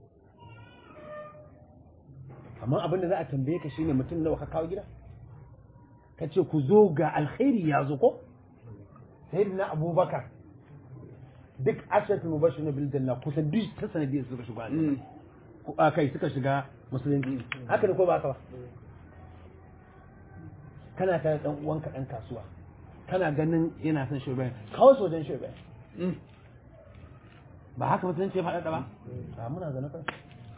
amma abin da za a tambaye ka shine mutum nawa ka kawo gida ka ce ku zo ga alkhairi ya zo ko sai na abubakar duk ashatu mubashir na bildan na kusan duk ta sanadiyar suka shiga a kai suka shiga musulunci haka da ko ba ka ba kana tare dan uwanka dan kasuwa kana ganin yana son shugaban kawo sojan shugaban ba haka musulunci ya faɗaɗa ba a muna zana kan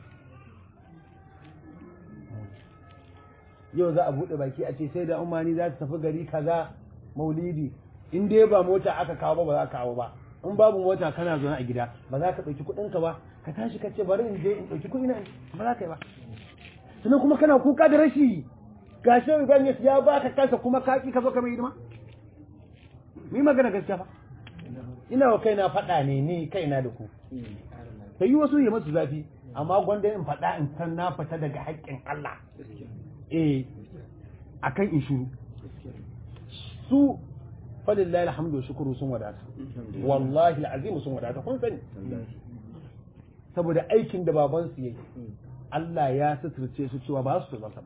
yau za a buɗe baki a ce sai da umani za ta tafi gari kaza maulidi in dai ba mota aka kawo ba ba za ka kawo ba in babu mota kana zaune a gida ba za ka ɗauki kuɗinka ba ka tashi ka ce bari in je in ɗauki kuɗi na ba za ka yi ba sannan kuma kana kuka da rashi ga shi Ibrahim ya ba ka kansa kuma ka ki ka zo ka mai hidima mu yi magana gaskiya ba ina wa kaina faɗa ne ni kaina da ku ta yi wasu yi masu zafi amma gwanda in faɗa in san na fita daga haƙƙin Allah eh akan in shuru su falillahi alhamdu wa shukuru sun wadata wallahi alazim sun wadata kun sani saboda aikin da baban su yake Allah ya suturce su cewa ba su tozarta ba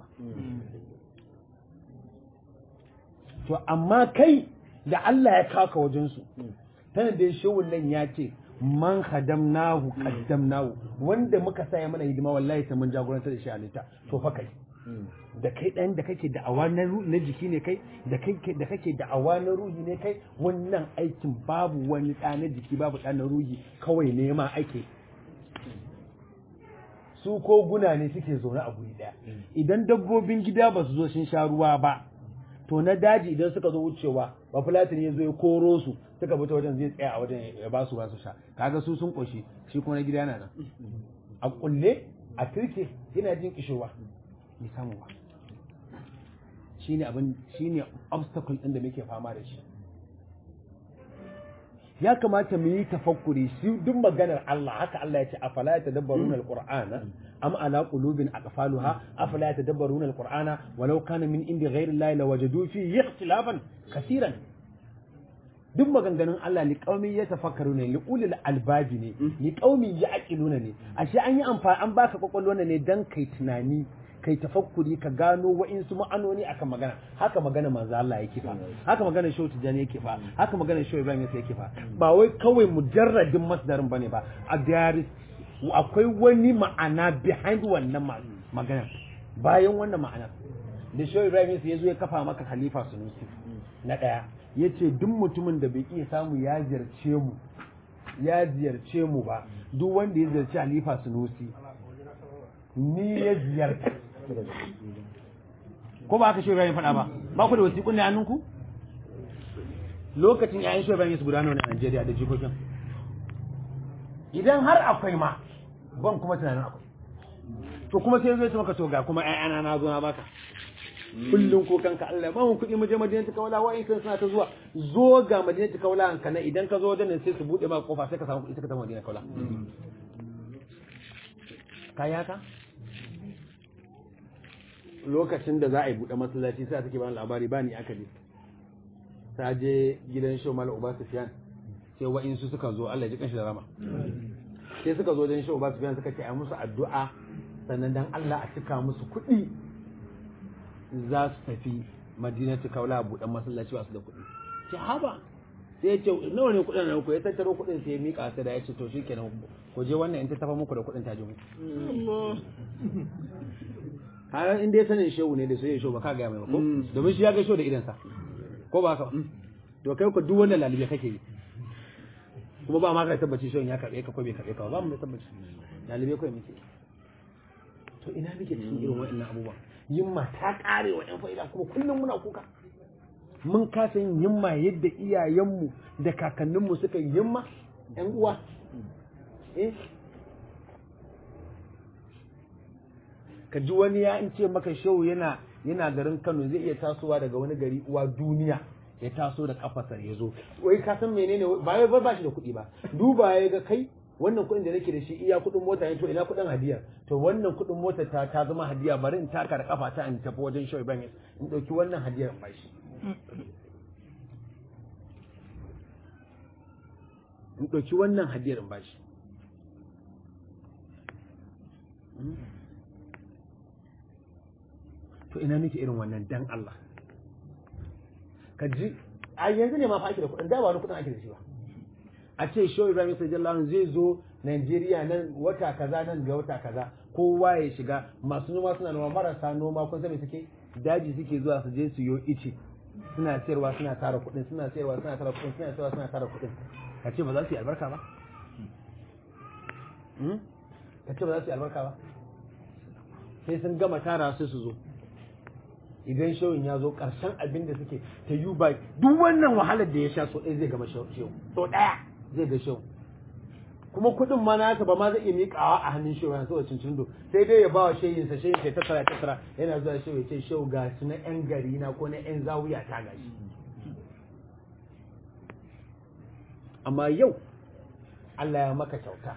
to amma kai da Allah ya kaka wajen su tana da shawun nan ya ce man khadamnahu qaddamnahu wanda muka saya mana hidima wallahi sai mun jagorantar da shi halitta to fa kai da kai ɗan da kake da'awa na na jiki ne kai da kake da kake da'awa na ruhi ne kai wannan aikin babu wani ɗa na jiki babu ɗa na ruhi kawai nema ake su ko guna ne suke zaune a guri ɗaya idan dabbobin gida ba su zo sun sha ruwa ba to na daji idan suka zo wucewa ba fulatin ya zo ya koro su suka bi ta wajen zai tsaya a wajen ya ba su ba su sha kaga su sun koshi shi kuma na gida yana nan a kulle a turke yana jin kishowa bai samu ba shine abin shine obstacle din da muke fama da shi ya kamata mu yi tafakkuri shi duk maganar Allah haka Allah ya ce afala yatadabbaruna alqur'ana am ala qulubin aqfaluha afala yatadabbaruna alqur'ana walau kana min indi ghayri allahi lawajadu fi ikhtilafan kaseeran duk maganganun Allah li qaumi yatafakkaruna li ulil albabi ne li qaumi yaqiluna ne ashe an yi amfani an baka kwakwalwa ne dan kai tunani kai tafakkuri ka gano wa'insu ma'anoni akan magana haka magana manzo Allah yake fa haka magana Shehu Tijani yake fa haka magana Shehu Ibrahim yake fa ba wai kawai mujarradin masdarin bane ba a there akwai wani ma'ana behind wannan magana bayan wannan ma'ana da Shehu Ibrahim ya zo ya kafa maka khalifa sunusi na daya yace duk mutumin da bai iya samu ya ziyarce mu ya ziyarce mu ba duk wanda ya ziyarci khalifa sunusi ni ya ziyarta ko ba aka shi Ibrahim faɗa ba ba ku da wasiƙun ne hannunku lokacin yayin shi Ibrahim su gudana a Najeriya da jikokin idan har akwai ma ban kuma tunanin akwai to kuma sai zai ce maka to ga kuma ƴaƴana na zo na baka kullum ko kanka Allah ba mun kuɗi mu je Madinatu Kaula wa'in kan suna ta zuwa zo ga Madinatu Kaula an kana idan ka zo wajen sai su bude maka kofa sai ka samu kuɗi sai ka tafi Madinatu Kaula kayaka lokacin da za a yi buɗe masallaci sai take bani labari bani aka je ta je gidan show mal uba sufyan sai wa'insu suka zo Allah ya ji kanshi da rama sai suka zo gidan show uba sufyan suka ce a musu addu'a sannan dan Allah a cika musu kuɗi za su tafi madinatu kaula buɗe masallaci ba su da kuɗi ce haba sai ya ce nawa ne kuɗin nan ku ya tattaro kuɗin sai ya mika sai da ya ce to shikenan ku je wannan in ta tafa muku da kuɗin ta ji muku har in dai sanin shehu ne da sai shehu ba ka ga mai ba ko domin shi ya ga shehu da idansa ko ba haka to kai ku duk wannan lalibe kake yi kuma ba ma ka tabbaci shehu ya karbe ka ko bai karbe ka ba mu da tabbaci lalibe kai muke to ina muke cikin irin waɗannan abubuwa yimma ta kare wa ƴan fa'ida kuma kullum muna kuka mun kasa yin yimma yadda iyayenmu da kakanninmu suka yi yimma ƴan uwa eh ka ji wani ya in ce maka shehu yana yana garin Kano zai iya tasowa daga wani gari uwa duniya ya taso da kafasa ya zo wai ka san menene ba wai ba shi da kuɗi ba duba ya ga kai wannan kuɗin da nake da shi iya kuɗin mota ne to ina kuɗin hadiya to wannan kuɗin mota ta ta zama hadiya bari in taka da kafa ta in tafi wajen shehu ban in ɗauki wannan hadiyar in bashi in ɗauki wannan hadiyar in bashi to ina muke irin wannan dan Allah ka ji a yanzu ne ma fa ake da kuɗin da ba wani kuɗin ake da shi ba a ce show Ibrahim sallallahu zai zo Najeriya nan wata kaza nan ga wata kaza kowa ya shiga masu noma suna noma marasa noma kun san me suke daji suke zuwa su je su yo ice suna sayarwa suna tara kuɗin suna sayarwa suna tara kuɗin suna sayarwa suna tara kuɗin ka ce ba za su yi albarka ba ka ce ba za su yi albarka ba sai sun gama tara sai su zo idan shawin ya zo ƙarshen abin da suke ta yi ba duk wannan wahalar da ya sha so ɗaya zai gama shawin so ɗaya zai ga shawin kuma kuɗin ma nasa ba ma zai iya miƙawa a hannun shawin saboda cincin do sai dai ya ba wa shayinsa shayin sai tattara tattara yana zuwa shawin ce shawu ga su na ƴan gari na ko na ƴan zawuya ta gashi amma yau Allah ya maka kyauta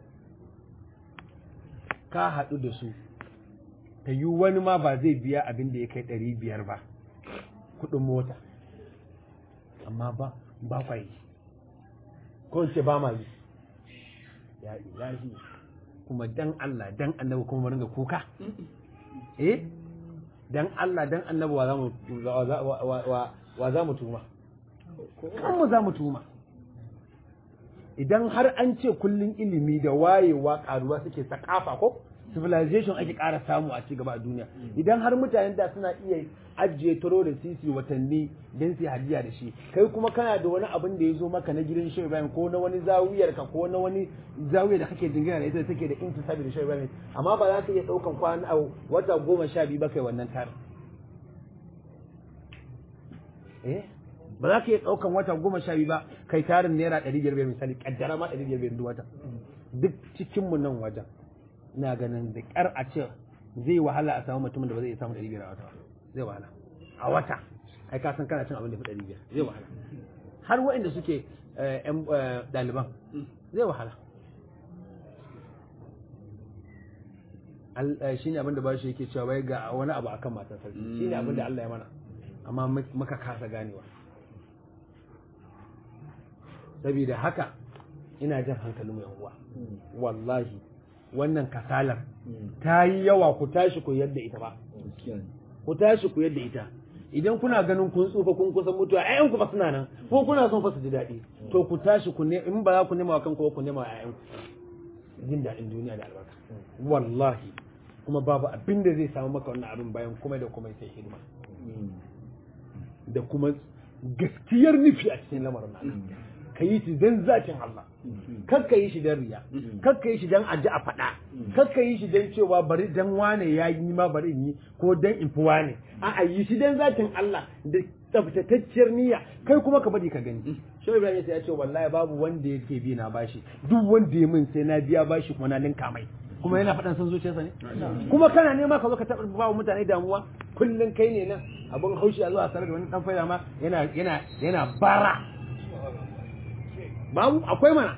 ka haɗu da su ta yi wani ma ba zai biya abin da ya kai ɗari biyar ba kuɗin mota amma ba ba kwa yi ko in ce ba ma yi ya ilahi kuma dan Allah dan annabi kuma mu ringa kuka eh dan Allah dan annabi wa za mu wa za- wa- wa- wa- wa za mu tuma kan mu za mu tuma idan har an ce kullun ilimi da wayewa karuwa suke sakafa ko civilization ake ƙara samu a ci gaba a duniya idan har mutanen da suna iya ajiye taro da sisi watanni don su hadiya da shi kai kuma kana da wani abin da ya zo maka na gidan shehu ibrahim ko na wani zawiyar ka ko na wani zawiyar da kake dingina da ita da take da intisabi da shehu ibrahim amma ba za ka iya ɗaukan kwana a wata goma sha biyu ba kai wannan tarin eh ba za ka iya ɗaukan wata goma sha biyu ba kai tarin naira ɗari biyar biyar misali ƙaddara ma ɗari biyar biyar duk wata duk cikinmu nan wajen ina ganin da ƙyar a ce zai wahala a samu mutumin da ba zai iya samun ɗari biyar a wata ba zai wahala a wata ai ka san kana cin abin da fi ɗari biyar zai wahala har waɗanda suke eh, ƴan eh, ɗaliban zai wahala Al- eh, shine abin da ba shi yake cewa wai ga wani abu akan matan sarki shine abin da Allah ya mana amma mu- muka kasa ganewa saboda haka ina jan hankalin yan uwa wallahi wannan kasalar ta yi yawa ku tashi ku yadda ita ba ku tashi ku yadda ita idan kuna ganin kun tsufa kun kusan mutuwa ƴaƴan ku fa suna nan ko kuna son fa su ji daɗi to ku tashi ku ne in ba za ku nema wa kanku ba ku nema wa ƴaƴan ku jin daɗin duniya da albarka wallahi kuma babu abin da zai samu maka wannan abin bayan kuma da kuma sai hidima da kuma gaskiyar nufi a cikin lamarin nan ka yi shi don zakin Allah kar ka yi shi don riya kar ka yi shi don aji a faɗa kar ka yi shi don cewa bari dan wane ya yi ma bari in yi ko don in fi wane a'a yi shi don zakin Allah da tsaftatacciyar niyya kai kuma ka bari ka gani Shehu Ibrahim ya ce wallahi babu wanda yake bi na bashi duk wanda ya min sai na biya bashi kuma na linka mai kuma yana faɗan son zuciyarsa ne kuma kana nema ka zo ka taɓa ba wa mutane damuwa kullum kai ne nan abin haushi a zuwa sarar da wani ɗan faida ma yana yana yana bara babu akwai mana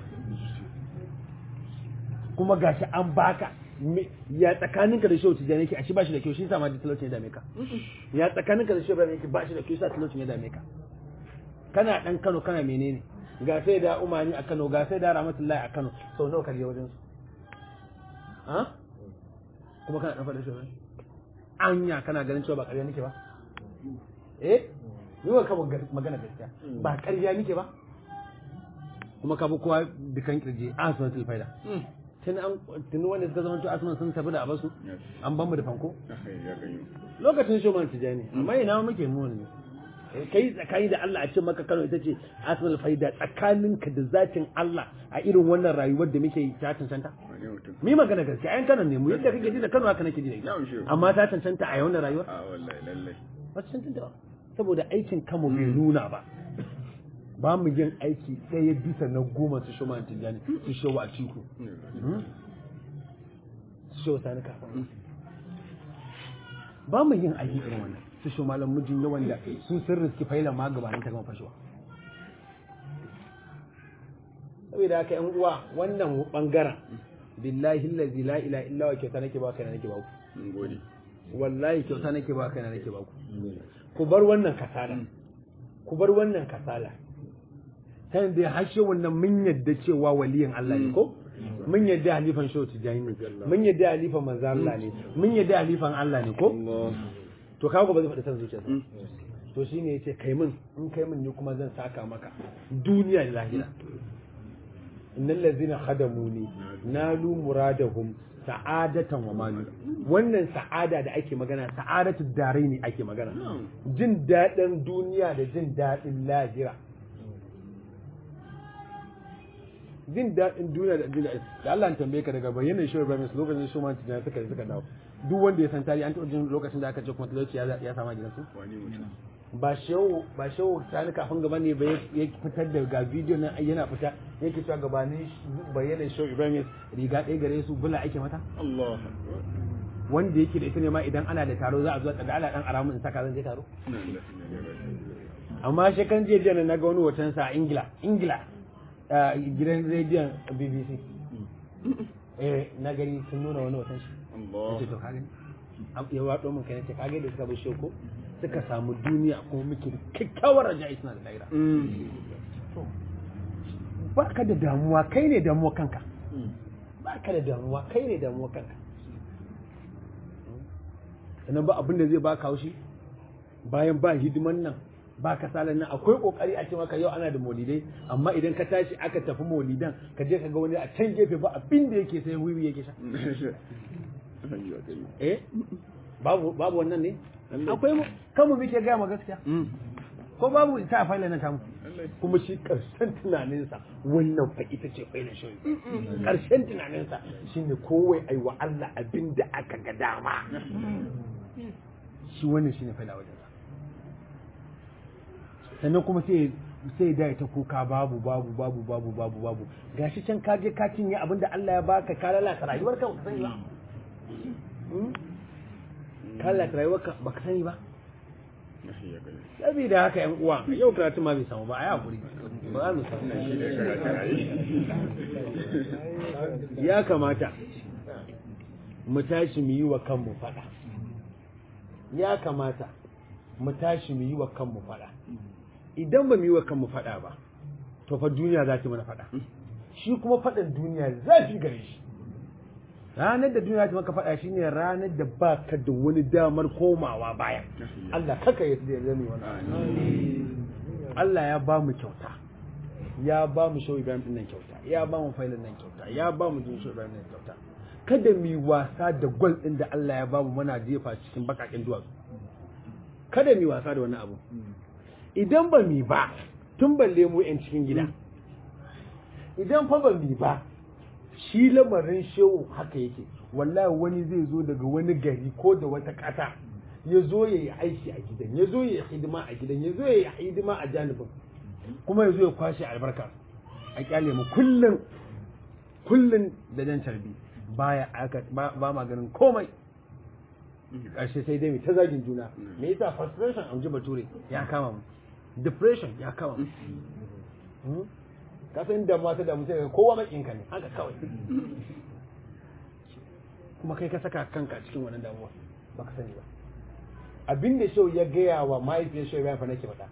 kuma gashi an baka me- ya tsakaninka da shehu tijjani yake a shi ba shi da kyau shi sa ma talaucin ya dame ka ya tsakaninka da shehu ibrahim yake ba shi da kyau sa talaucin ya dame ka kana dan Kano kana menene ga sai da umani a Kano ga sai da rahmatullahi a Kano sau nawa ka je wajen su ha kuma kana dan faɗa shehu ibrahim anya kana ganin cewa ba ƙarya nake ba eh yi wa kama magana gaskiya ba ƙarya nake ba kuma ka bi kowa dukan kirje a sunan tilfaida tun an tun wanda suka zama to asunan sun tafi da abasu an ban mu da fanko lokacin shoman tijani amma ina muke mu ne kai tsakani da Allah a ce maka Kano ita ce asmal faida tsakaninka da zatin Allah a irin wannan rayuwar da muke yi ta cancanta mi magana gaskiya ayan Kano ne mu yadda kake ji da Kano haka nake ji da ita amma ta cancanta a wannan rayuwar a wallahi lallai ba ta cancanta ba saboda aikin kamo bai nuna ba ba mu yin aiki ɗaya bisa na goma su shoma tijjani su showa a ciku su showa sani kafin ba mu yin aiki irin wannan su showa malam mijin yawan da su sun riski faila ma gabanin ta gama fashewa saboda haka yan uwa wannan bangaren billahi allazi la ilaha illa wa kyauta nake ba kai nake ba ku mun gode wallahi kyauta nake ba kai nake ba ku ku bar wannan kasala ku bar wannan kasala kan da hashe wannan mun yadda cewa waliyin Allah ne ko mun yadda halifan shehu tijani ne mun yadda halifan manzo Allah ne mun yadda halifan Allah ne ko to kawo ba zai faɗi san zuciyarsa to shine yace kai min in kai min ni kuma zan saka maka duniya da lahira innal ladzina khadamuni nalu muradahum sa'adatan wa malu wannan sa'ada da ake magana sa'adatu darai ne ake magana jin daɗin duniya da jin daɗin lahira jin daɗin duniya da jin daɗin da Allah ya tambaye ka daga bayyana shi Ibrahim lokacin shi man tijani suka suka dawo duk wanda ya san tarihi an taɓa jin lokacin da aka ce kuma talauci ya ya sama gidansu wani mutum ba shehu ba shehu sani kafin gaba ne ba ya fitar da ga bidiyo nan yana fita yake cewa gabanin bayyana shehu Ibrahim riga ɗaya gare su bula ake mata Allah wanda yake da ita ne ma idan ana da taro za a zo da Allah dan aramu in saka zan je taro amma shekan jiya jiya na ga wani hoton sa a Ingila Ingila gidan rediyon bbc eh na gani sun nuna wani watan shi Allah ce to ka gani ya waɗo min kai ce ka gani da suka bar shoko suka samu duniya kuma muke da kyakkyawar raja'i suna da lahira ba ka da damuwa kai ne damuwa kanka ba ka da damuwa kai ne damuwa kanka sannan ba abin da zai ba ka haushi bayan ba hidiman nan ba kasalan nan akwai kokari a ce maka yau ana da maulidai amma idan ka tashi aka tafi maulidan ka je ka ga wani a can gefe ba abin da yake sai wiwi yake sha eh babu babu wannan ne akwai mu kanmu muke gaya ma gaskiya ko babu ita a faila na tamu kuma shi karshen tunaninsa wannan fa ita ce faila shi karshen tunaninsa shine kowai ai wa Allah abin da aka ga dama shi wannan shine faila wajen sannan kuma sai sai da ta kuka babu babu babu babu babu babu gashi can ka je ka cinye abin da Allah ya baka ka lalata rayuwar ka sani ba ka lalata rayuwar ka baka sani ba saboda haka yan uwa yau karatu ma bai samu ba a yi hakuri ba za mu samu ya kamata mu tashi mu yi wa kanmu fada ya kamata mu tashi mu yi wa kanmu fada idan ba mu yi wa kanmu fada ba to fa duniya za ta mana fada shi kuma fadan duniya zafi gare shi ranar da duniya ta maka faɗa shi ne ranar da ba ka da wani damar komawa baya Allah kaka ya zame wani Allah ya ba mu kyauta ya ba mu shau Ibrahim din nan kyauta ya ba mu failin nan kyauta ya ba mu jin shau Ibrahim nan kyauta kada mu yi wasa da gwal din da Allah ya ba mu muna jefa cikin bakakin duwatsu kada mu yi wasa da wani abu idan ba mu ba tun balle mu yan cikin gida idan fa ba mu ba shi lamarin shehu haka yake wallahi wani zai zo daga wani gari ko da wata ƙasa ya zo ya yi aiki a gidan ya zo ya yi hidima a gidan ya zo ya yi hidima a janibin kuma ya zo ya kwashe albarka a kyale mu kullum kullum da jan carbi baya aka ba ma ganin komai ƙarshe sai dai mai ta zagin juna me yasa frustration an ji bature ya kama mu depression ya kama mu ka san da mata da mutum kowa makinka ne haka kawai kuma kai ka saka kanka cikin wannan damuwa baka sani ba abin da shau ya gaya wa mahaifiyar shau bayan fa nake faɗa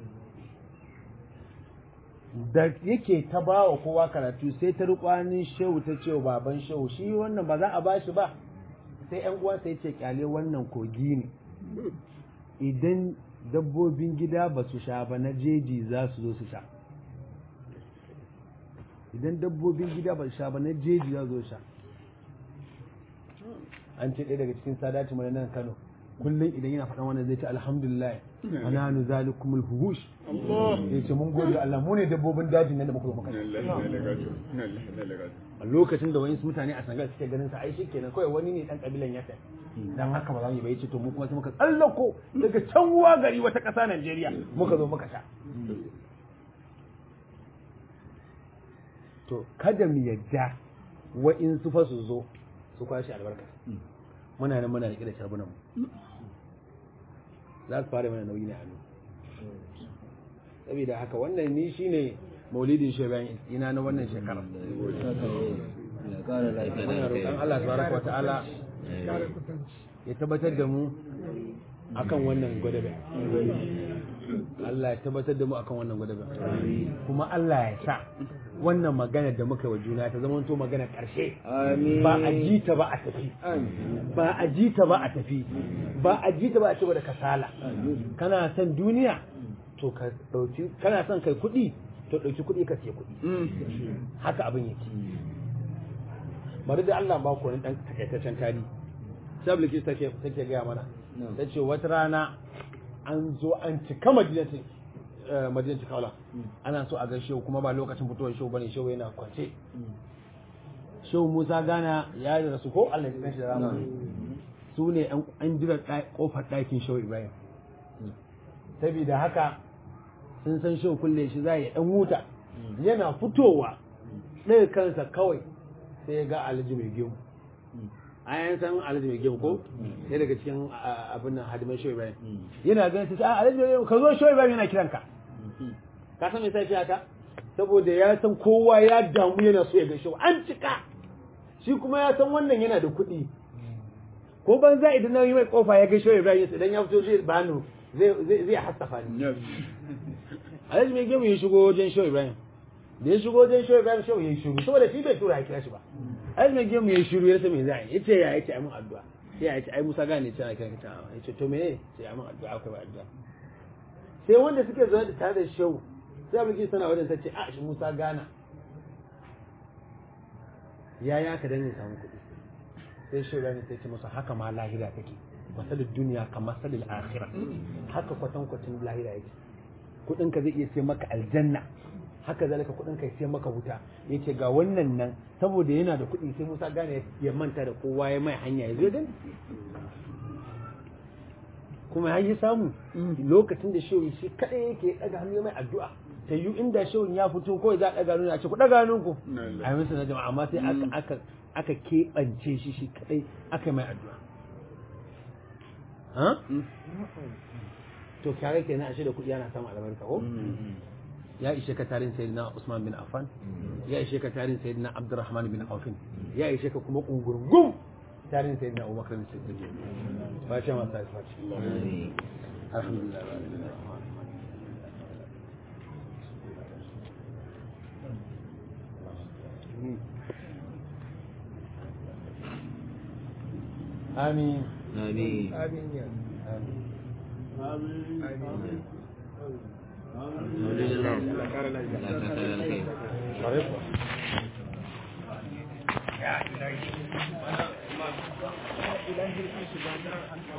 da yake ta ba wa kowa karatu sai ta rukwanin shehu ta ce wa baban shehu shi wannan ba za a ba shi ba sai yan uwansa ya ce kyale wannan kogi ne idan dabbobin gida ba su sha ba na jeji za su zo su sha idan dabbobin gida ba sha ba na jeji ya zo sha an ce ɗaya daga cikin sadati mai nan Kano kullum idan yana faɗan wannan zai ce alhamdulillah ana nu zalikumul huhush ya ce mun gode Allah mu ne dabbobin dajin nan da muka zo muka a lokacin da wani mutane a sangal suke ganin sa ai kenan kawai wani ne dan kabilan yasa dan haka ba za mu yi bai ce to mu kuma sai muka tsallako daga can ruwa gari wata ƙasa Najeriya muka zo muka sha to kada mu yadda wa'in su fa su zo su kwashe albarka muna nan muna riƙe da sharbunan mu za su fara mana nauyi ne a saboda haka wannan ni shine maulidin shebayan ina na wannan shekarar muna roƙon Allah tabaraka wa ta'ala ya tabbatar da mu akan wannan gwadabe Allah ya tabbatar da mu akan wannan gwadabe kuma Allah ya sa wannan magana da muka wa juna ta zama to magana ƙarshe ba a ji ta ba a tafi ba a ji ta ba a tafi ba a ji ta ba a ci da kasala kana son duniya to ka dauki kana son kai kuɗi to dauki kuɗi ka siya kuɗi haka abin yake bari da Allah ba ku wani dan takaitaccen tarihi sabliki take take gaya mana ta ce wata rana an zo an cika madinatin madinatin kaula ana so a ga shehu kuma ba lokacin fitowar shehu bane shehu yana kwance shehu musa gana ya yi rasu ko allah ya shi da rama su ne an jira kofar ɗakin shehu ibrahim saboda haka sun san shehu kulle shi za ya ɗan wuta yana fitowa ɗaya kansa kawai sai ya ga alhaji mai gemu a yan san alhaji mai gemu ko sai daga cikin abin nan hadiman shehu ibrahim yana ganin sai a alhaji mai gemu ka zo shehu ibrahim yana kiranka ka san me sai haka saboda ya san kowa ya damu yana so ya ga shehu an cika shi kuma ya san wannan yana da kuɗi ko ban za idan na yi mai kofa ya ga shehu Ibrahim idan ya fito zai bani zai zai hasafa ni alhaji mai gemu ya shigo wajen shehu Ibrahim da ya shigo wajen shehu Ibrahim shehu ya shiru saboda shi bai tura ya kira shi ba alhaji mai gemu ya shiru ya rasa me za a yi yace ya yace ai mun addu'a sai ya yace ai Musa gane ce ana kiran ka ta yace to me sai ai mun addu'a akwai addu'a sai wanda suke zuwa da tare da shehu sai abin sana wajen ta ce a shi Musa gana ya ya ka danne samu kuɗi sai shehu Ibrahim sai ce masa haka ma lahira take masalin duniya kamar masalin akhira haka kwatankwacin lahira yake kudin ka zai iya sai maka aljanna haka zalika kudin ka sai maka wuta yace ga wannan nan saboda yana da kudi sai Musa gane ya manta da kowa ya mai hanya ya zo dan kuma ya yi samu lokacin da shehu shi kadai yake daga hannu mai addu'a ta yi inda shehun ya fito kawai za a daga hannu a ce ku daga hannun ku a yi masa na jama'a amma sai aka aka aka keɓance shi shi kadai aka yi mai addu'a to kyare kenan ashe da kuɗi yana samun albarka ko ya ishe ka tarin sayyidina Usman bin Affan ya ishe ka tarin sayyidina Abdurrahman bin Auf ya ishe ka kuma kungurgum tarin sayyidina Abubakar bin Siddiq ba shi ma sai fashi alhamdulillah آمين آمين آمين يا آمين آمين الحمد لله لا شك الخير عرفت